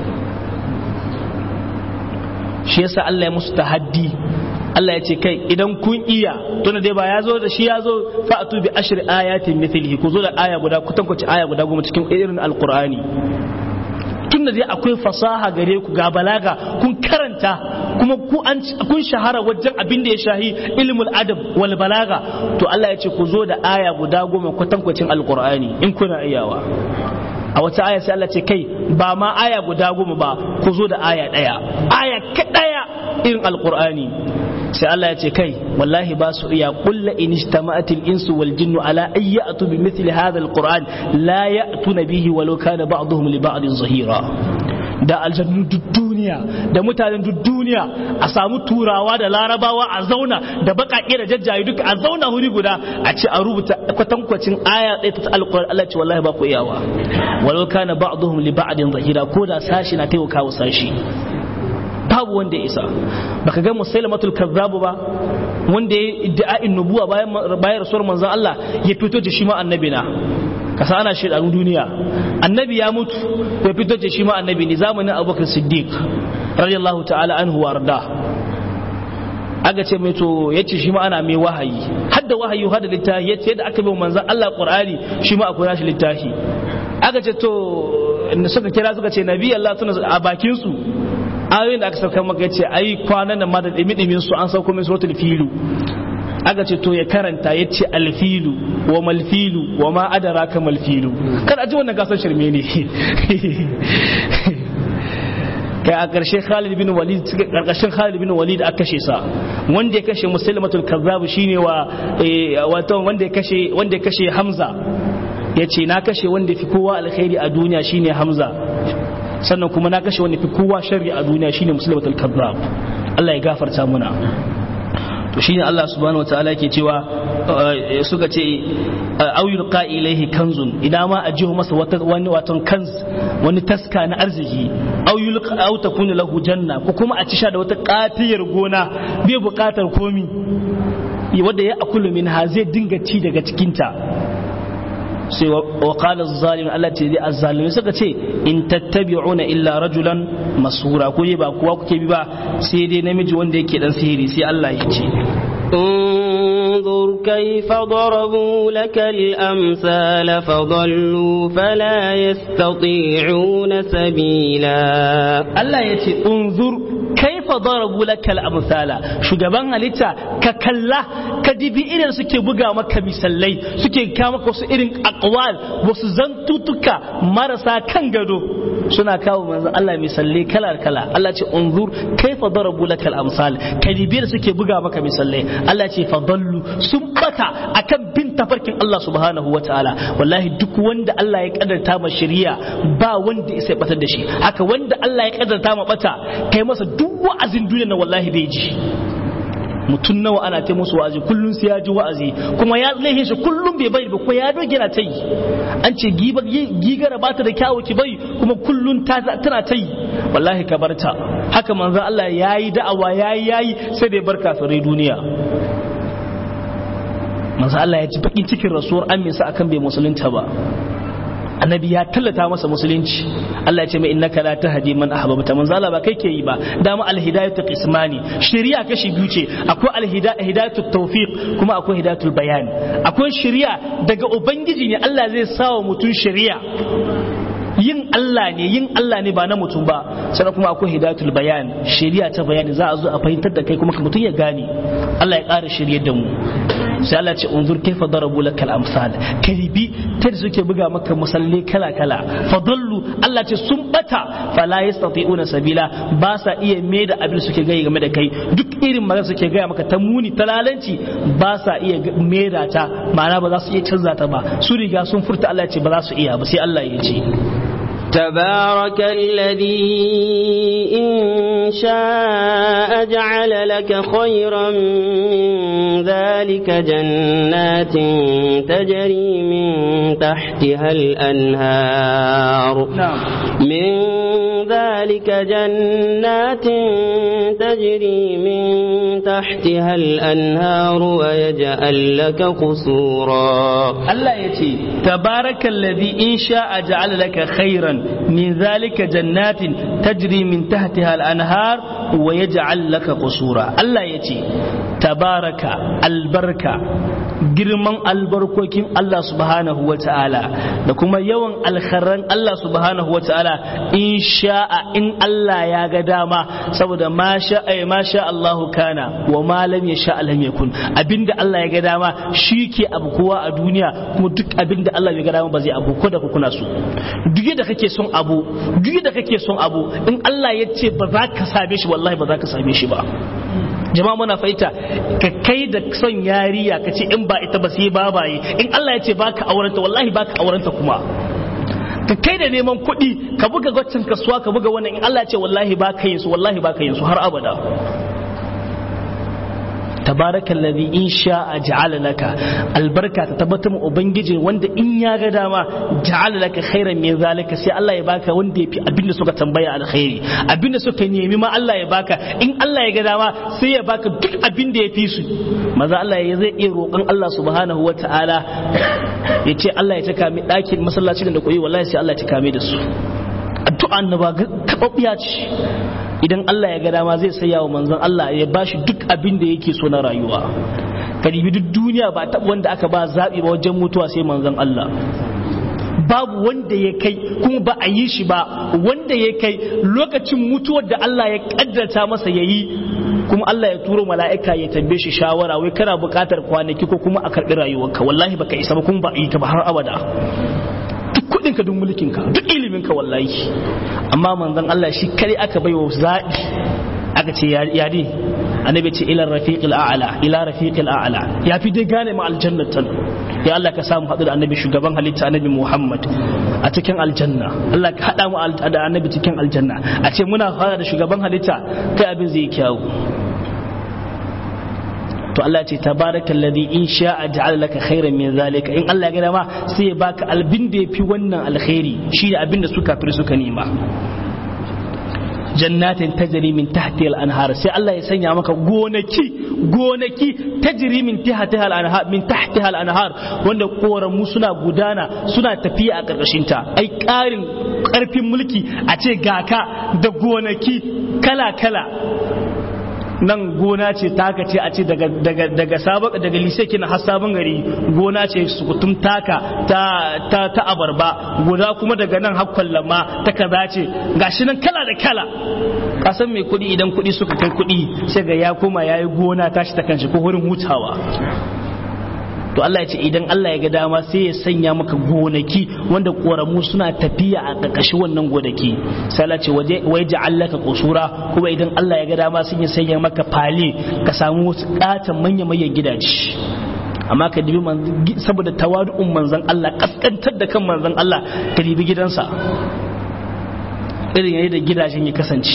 shi yasa Allah ya musu tahaddi Allah ya ce kai idan kun iya tunda dai ba ya zo da shi ya zo fa'atu bi ashri ayatin mithlihi ku zo da aya guda ku tankwace aya guda goma cikin irin alqur'ani tunda dai akwai fasaha gare ku ga balaga kun karanta kuma ku an kun shahara wajen abin da ya shahi ilmul adab wal balaga to Allah ya ce ku zo da aya guda goma kwatankwacin alqur'ani in kuna iyawa a wata aya sai Allah ce kai ba ma aya guda goma ba ku zo da aya daya aya daya irin alqur'ani sai Allah ya ce kai wallahi ba su iya kulla in ijtama'atil insu wal jinnu ala ay ya'tu bi mithli hadha alquran la ya'tuna bihi walau kana ba'dhum li ba'din zahira da aljannu duk duniya da mutanen duk duniya a samu turawa da larabawa a zauna da baƙaƙe da jajjaye duka a zauna wuri guda a ce a rubuta kwatankwacin aya ɗaya ta alƙur'ani Allah ce wallahi ba ku iyawa walau kana ba'dhum li ba'din zahira ko da sashi na taimaka wa sashi babu wanda ya isa baka ga musailamatul kazzabu ba wanda ya idda'in nubuwa bayan bayan rasuwar manzon Allah ya fito da shi ma annabi na kasa ana shaidanun duniya annabi ya mutu ya fito da shi ma annabi ne zamanin abubakar siddiq radiyallahu ta'ala anhu warda aka ce mai to ya ce shi ma ana mai wahayi hadda wahayi hadda littafi ya ce yadda aka bai manzan Allah qur'ani shi ma akwai nashi littafi aka ce to suka kira suka ce nabi Allah tuna a bakin su ayoyin da aka sauka maka ya ce ai kwanan nan ma da dimi su an sauko min suratul filu aka ce to ya karanta ya ce alfilu wa malfilu wa ma adara ka malfilu kada a ji wannan gasar shirme ne kai a ƙarshe Khalid bin Walid ƙarƙashin Khalid bin Walid aka kashe sa wanda ya kashe Musailamatul Kazzab shine wa wato wanda ya kashe wanda ya kashe Hamza yace na kashe wanda fi kowa alkhairi a duniya shine Hamza sannan kuma na kashe wanda fi kowa sharri a duniya shine Musailamatul Kazzab Allah ya gafarta muna to shine Allah subhanahu wataala yake cewa suka ce au yulqa ilaihi kanzun idan ma a jiho masa wata wani waton kanz wani taska na arziki au yulqa au takunu lahu janna ko kuma a ci sha da wata katiyar gona bai bukatar komi wanda ya akulu min ha zai dinga ci daga cikinta sai wa qala az-zalim Allah ce dai az-zalimi suka ce in tattabi'una illa rajulan masura ko ba kuwa kuke bi ba sai dai namiji wanda yake dan sihiri sai Allah ya ce انظر كيف ضربوا لك الأمثال فضلوا فلا يستطيعون سبيلا الله يتي انظر kaifa darabu lakal amsala shugaban halitta ka kalla ka dibi irin suke buga maka misalai suke kawo maka wasu irin aqwal wasu zantutuka marasa kan gado suna kawo manzon Allah misalai kala kala Allah ce unzur kaifa darabu lakal amsal ka dibi da suke buga maka misalai Allah ce fadallu sun bata akan bin tafarkin Allah subhanahu wataala wallahi duk wanda Allah ya kadarta ma shari'a ba wanda ya sai batar da shi haka wanda Allah ya kadarta ma bata kai masa duk wa'azin duniya na wallahi bai ji mutum nawa ana ta musu wa'azi kullum sai ya ji wa'azi kuma ya laihe shi kullum bai bari ba ko ya doge na ta yi an ce gigara ba ta da kyawu ki bari kuma kullum tana ta yi wallahi ka bar ta haka manzon Allah yayi da'awa yayi yayi sai da ya bar kafirai duniya manzon Allah ya ji bakin cikin rasuwar aminsa akan bai musulunta ba annabi ya tallata masa musulunci Allah ya ce mai innaka la tahdi man ahbabta manzo Allah ba kai ke yi ba dama alhidayatu qismani shari'a kashi biyu ce akwai alhidayatu tawfiq kuma akwai hidayatul bayan akwai shari'a daga ubangiji ne Allah zai sawa mutum shari'a yin Allah ne yin Allah ne ba na mutum ba sannan kuma akwai hidayatul bayan shari'a ta bayani za a zo a fahimtar da kai kuma mutum ya gane Allah ya ƙara shiryar da mu sai Allah ce unzur kaifa darabu lakal amsal karibi ta da suke buga maka musalli kala kala fadallu Allah ce sun bata fala yastati'una sabila ba sa iya me da abin suke gaya game da kai duk irin magana suke gaya maka ta muni ta lalanci ba sa iya me da ta ma'ana ba za su iya canza ta ba su riga sun furta Allah ce ba za su iya ba sai Allah ya ce تبارك الذي إن شاء جعل لك خيرا من ذلك جنات تجري من تحتها الأنهار نعم من ذلك جنات تجري من تحتها الأنهار ويجعل لك قصورا Allah ya ce, Tabarakan ladhi in sha'a ja'ala laka khairan min zalika jannatin tajri min tahtiha al-anhar wa yaj'al laka qusura. Allah ya ce, Tabaraka albarka girman albarkokin Allah subhanahu wa ta'ala da kuma yawan alkharran Allah subhanahu wa ta'ala in sha'a in Allah ya ga dama saboda ma sha'a ma sha Allahu kana wa ma lam yasha lam yakun abinda Allah ya ga dama shi ke abu kowa a duniya kuma duk abinda Allah ya ga dama ba zai abu ko da kuna so duk da kake son abu duk da kake son abu in Allah ya ce ba za ka same shi wallahi ba za ka same shi ba jama'a muna fahimta ka kai da son yariya ka ce in ba ita ba sai babaye in Allah ya ce baka aurenta wallahi baka aurenta kuma ka kai da neman kuɗi ka buga gwacin kasuwa ka buga wannan in Allah ya ce wallahi baka yin su wallahi baka yin su har abada tabaraka alladhi in sha'a ja'ala laka albarka ta tabbatar mu ubangiji wanda in ya ga dama ja'ala laka khairan min zalika sai Allah ya baka wanda yafi abinda suka tambaya alkhairi abinda suka nemi ma Allah ya baka in Allah ya ga dama sai ya baka duk abinda ya fi su maza Allah ya zai iya roƙon Allah subhanahu wata'ala ya ce Allah ya cika mi ɗakin masallacin da koyi wallahi sai Allah ya cika mi da su addu'a annaba kababbiya ce idan Allah ya ga dama zai saya wa manzon Allah ya bashi duk abin da yake so na rayuwa ka dibi duk duniya ba taɓa wanda aka ba zaɓi ba wajen mutuwa sai manzon Allah babu wanda ya kai kuma ba a yi shi ba wanda ya kai lokacin mutuwar da Allah ya kaddata masa ya yi kuma Allah ya turo mala'ika ya tambaye shi shawara wai kana buƙatar kwanaki ko kuma a karɓi rayuwarka wallahi baka isa ba kuma ba a yi ka ba har abada duk kudinka duk mulkinka duk iliminka wallahi amma manzon Allah shi kare aka baiwa zaɓi aka ce ya dai annabi ce ila rafiqil a'la ila rafiqil a'la ya fi dai gane ma aljannatan ya Allah ka samu haɗu da annabi shugaban halitta annabi Muhammad a cikin aljanna Allah ka haɗa mu da annabi cikin aljanna a ce muna fara da shugaban halitta kai abin zai kyawu to Allah ce tabaraka alladhi in sha'a ja'ala laka khairan min zalika in Allah ya ga dama sai ya baka albin da yafi wannan alkhairi shi da abin da suka fi suka nema jannatin tajri min tahtiha al-anhar sai Allah ya sanya maka gonaki gonaki tajri min tahtiha al-anhar min tahtiha al-anhar wanda koramu suna gudana suna tafiya a karkashin ta ai karin karfin mulki a ce gaka da gonaki kala kala nan gona ce taka ce a ce daga daga daga sabon daga lise kina har sabon gari gona ce sukutum taka ta ta ta abarba guda kuma daga nan har kwallama ta kaza ce gashi nan kala da kala kasan mai kuɗi idan kuɗi suka kai kuɗi sai ga ya koma yayi gona tashi ta kanshi ko wurin hutawa to Allah ya ce idan Allah ya ga dama sai ya sanya maka gonaki wanda koramu suna tafiya a ƙarƙashin wannan gonaki sai Allah ce wai ja'allaka qusura kuma idan Allah ya ga dama sai ya sanya maka fale ka samu wasu ƙatan manya manyan gidaje amma ka dibi saboda tawadu'un manzon Allah kaskantar da kan manzon Allah ka dibi gidansa irin yayin da gidajen ya kasance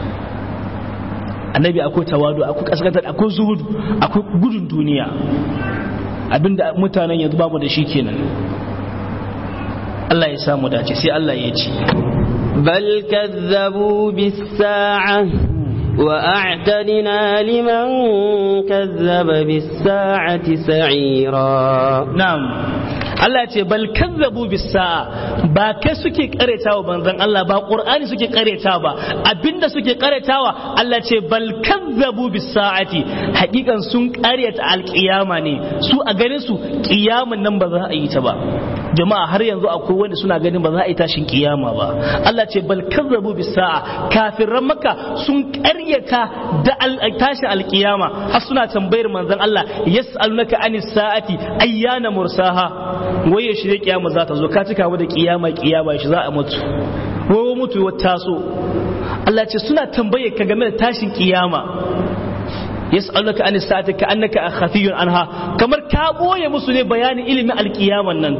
annabi akwai tawadu akwai kaskantar akwai zuhudu akwai gudun duniya abinda mutanen yanzu babu da shi kenan Allah ya samu dace sai Allah ya ce bal kazzabu bis sa'a wa a'tadna liman kazzaba bis sa'ati sa'ira na'am Allah ce bal kazzabu bis sa'a ba kai suke karetawa banzan Allah ba Qur'ani suke karetawa ba abinda suke karetawa Allah ce bal kazzabu bis sa'ati hakikan sun karyata alkiyama ne su a ganin su kiyaman nan ba za a yi ta ba jama'a har yanzu akwai wanda suna ganin ba za a yi tashin kiyama ba Allah ce bal kazzabu bis sa'a kafiran maka sun karyata da tashin alkiyama har suna tambayar manzon Allah yas'alunaka anis sa'ati ayyana mursaha wai ya shirye kiyama za ta zo ka cika da kiyama kiyama shi za a mutu wai mutu wata taso Allah ce suna tambaye ka game da tashin kiyama yas'aluka an sa'ati ka annaka khafiyun anha kamar ka boye musu ne bayanin ilimin alkiyaman nan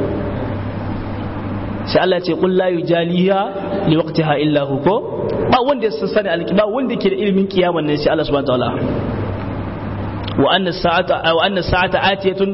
sai Allah ce qul la yujaliha li waqtiha illa hu ko ba wanda ya sani alkiyama wanda ke da ilimin kiyaman nan sai Allah subhanahu wa ta'ala wa anna sa'ata wa anna sa'ata atiyatun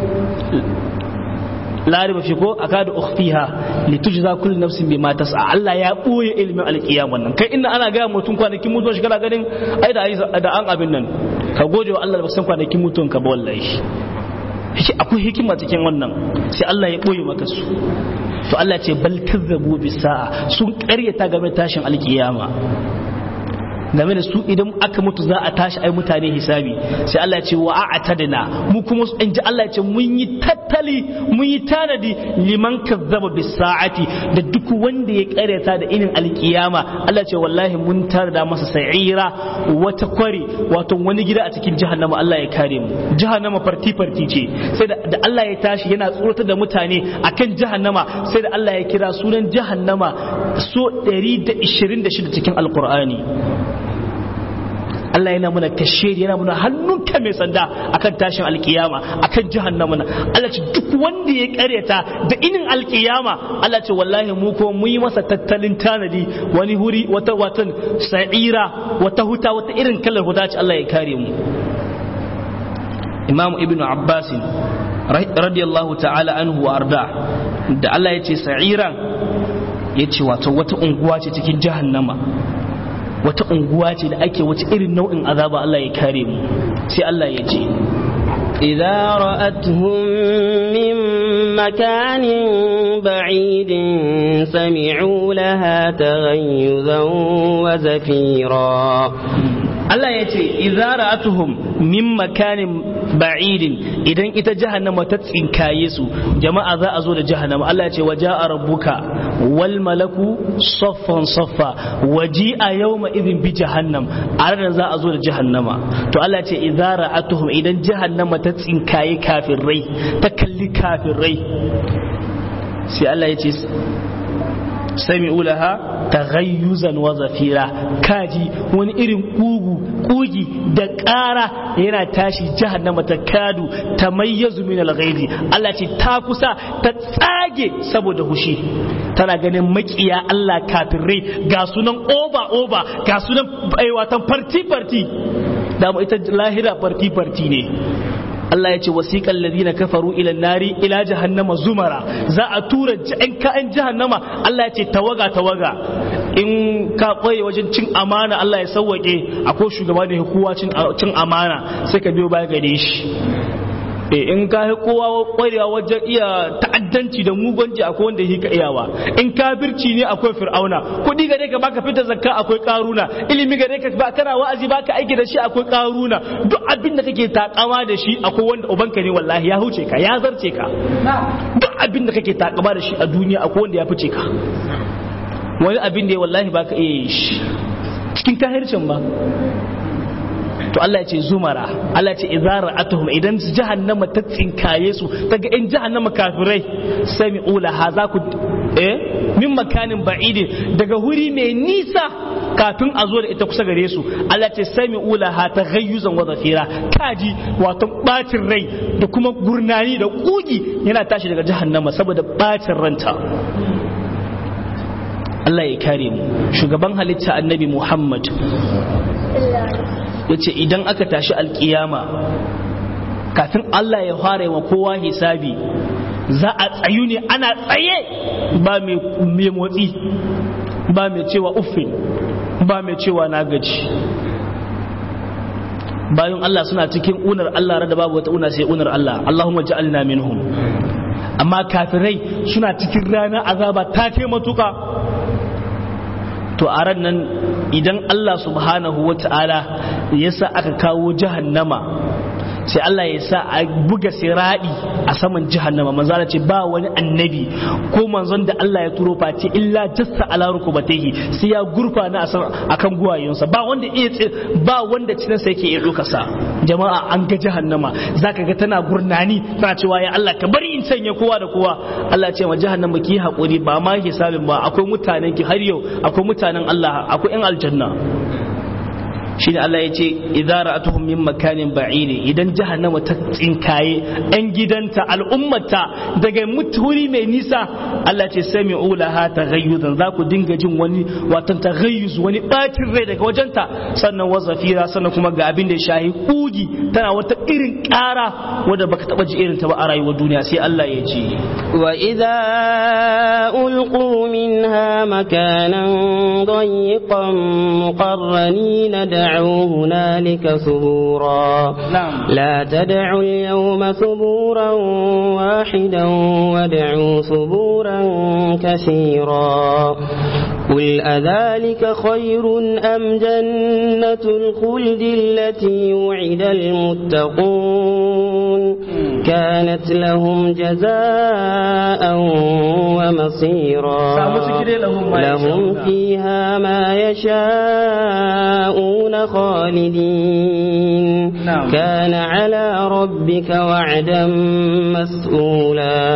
lariba fi ko akadu ukhfiha litujza kullu nafsin bima tas'a Allah ya boye ilimin alkiyama nan kai inna ana ga mutum kwanakin mutuwa shi kana ganin ai da da an abin nan ka gode wa Allah da san kwanakin mutuwan ka ba wallahi akwai hikima cikin wannan sai Allah ya boye maka su to Allah ce bal kazzabu bis sa'a sun karyata game da tashin alkiyama game da su idan aka mutu za a tashi ai mutane hisabi sai Allah ya ce wa a'tadna mu kuma in ji Allah ya ce mun yi tattali mun yi tanadi liman kazzaba bis sa'ati da duk wanda ya karyata da inin alkiyama Allah ya ce wallahi mun tarda masa sa'ira wata kwari wato wani gida a cikin jahannama Allah ya kare mu jahannama farti farti ce sai da Allah ya tashi yana tsoratar da mutane akan jahannama sai da Allah ya kira sunan jahannama so 126 cikin alqur'ani Allah yana muna kashe yana muna hannunka mai sanda akan tashin alkiyama akan jahannama na Allah ce duk wanda ya karyata da inin alkiyama Allah ce wallahi mu ko mu yi masa tattalin tanadi wani huri wata watan sa'ira wata huta wata irin kalar huta ce Allah ya kare mu Imam Ibn Abbas radiyallahu ta'ala anhu wa arda da Allah ya ce sa'iran ya ce wato wata unguwa ce cikin jahannama wata unguwa ce da ake wace irin nau'in azaba Allah ya kare mu sai Allah ya ce إذا رأتهم من مكان بعيد سمعوا لها تغيظا وزفيرا Allah ya ce idza ra'atuhum min makanin ba'idin idan ita jahannama ta tsinkaye su jama'a za a zo da jahannama Allah ya ce waja'a rabbuka wal malaku saffan saffa waji'a yawma idhin bi jahannam a ranar za a zo da jahannama to Allah ya ce idza ra'atuhum idan jahannama ta tsinkaye kafirai ta kalli kafirai sai Allah ya ce sami'u laha taghayyuzan wa zafira kaji wani irin kugu kugi da ƙara yana tashi jahannama ta kadu ta mayyazu min alghairi Allah ce ta kusa ta tsage saboda hushi tana ganin makiya Allah kafirai ga sunan oba oba ga sunan watan farti farti da ita lahira farti farti ne Allah ya ce wasiƙan ladina kafaru ila nari ila jahannama zumara za a tura in ka'an jahannama Allah ya ce tawaga tawaga in ka ɓoye wajen cin amana Allah ya sauwaƙe akwai shugaba da kowa cin amana sai ka biyo baya gare shi in ka yi kowa kwarewa wajen iya ta'addanci da mugunci akwai wanda yi ka iyawa in kafirci ne akwai fir'auna kuɗi gare ka baka fita zakka akwai karuna ilimi gare ka ba kana wa'azi baka aiki da shi akwai karuna duk abin da kake takama da shi akwai wanda ubanka ne wallahi ya huce ka ya zarce ka duk abin da kake takama da shi a duniya akwai wanda ya fice ka wani abin da ya wallahi baka iya yi shi cikin kahircin ba to Allah ya ce zumara Allah ya ce idza ra'atuhum idan jahannama ta tsinkaye su ta ga in jahannama kafirai sami'u laha za ku eh min makanin ba'idin daga wuri mai nisa kafin a zo da ita kusa gare su Allah ya ce sami'u laha taghayyuzan wa zafira kaji wato bacin rai da kuma gurnani da kugi yana tashi daga jahannama saboda bacin ranta Allah ya kare mu shugaban halitta annabi Muhammad ya ce idan aka tashi alkiyama kafin Allah ya fara wa kowa hisabi za a tsayu ne ana tsaye ba mai motsi ba mai cewa uffin ba mai cewa na gaji bayan Allah suna cikin unar Allah rada babu wata una sai unar Allah Allahumma ja'alna minhum amma kafirai suna cikin rana azaba ta kai matuka to a ran nan idan Allah subhanahu wa ta'ala ya sa aka kawo jahannama sai Allah ya sa a buga siradi a saman jahannama manzo ce ba wani annabi ko manzon da Allah ya turo face illa jassa ala rukubatihi sai ya gurfana a kan guwayonsa ba wanda iya ba wanda cikin sa yake iya dokasa jama'a an ga jahannama zaka ga tana gurnani tana cewa ya Allah ka bari in sanya kowa da kowa Allah ya ce ma jahannama ki hakuri ba ma hisabin ba akwai mutanen ki har yau akwai mutanen Allah akwai yan aljanna shine Allah ya ce idza ra'atuhum min makanin ba'id idan jahannama ta tsinkaye yan gidanta al'ummata daga muturi mai nisa Allah ce sami'u laha taghayyuzan za ku dinga jin wani watan taghayyuz wani bacin rai daga wajenta sannan wa zafira sannan kuma ga abin da ya shahi kugi tana wata irin ƙara wanda baka taba ji irin ta ba a rayuwar duniya sai Allah ya ce wa idza ulqu minha makanan ضيقا مقرنين دعوا هنالك ثبورا نعم. لا تدعوا اليوم ثبورا واحدا وادعوا ثبورا كثيرا قل أذلك خير أم جنة الخلد التي وعد المتقون كانت لهم جزاء ومصيرا لهم فيها ما يشاءون خالدين نعم. كان على ربك وعدا مسؤولا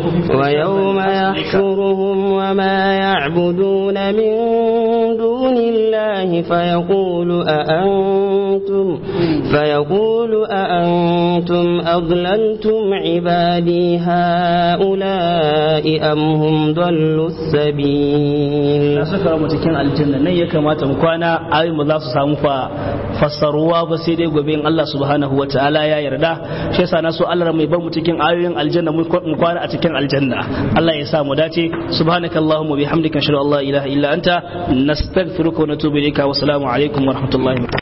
ويوم يحشرهم وما يعبدون من دون الله فيقول أأنتم فيقول أأنتم أضللتم عبادي هؤلاء أم هم ضلوا السبيل na saka mu cikin aljanna nan ya kamata mu kwana ayoyin ba za su samu fa fassaruwa ba sai dai gobe in Allah subhanahu wa ta'ala ya yarda shi yasa na so Allah mai bar mu cikin ayoyin aljanna mu kwana a cikin aljanna Allah ya sa mu dace subhanakallahumma bihamdika ashhadu an la ilaha illa anta nastaghfiruka wa natubu ilayka wa assalamu alaikum wa rahmatullahi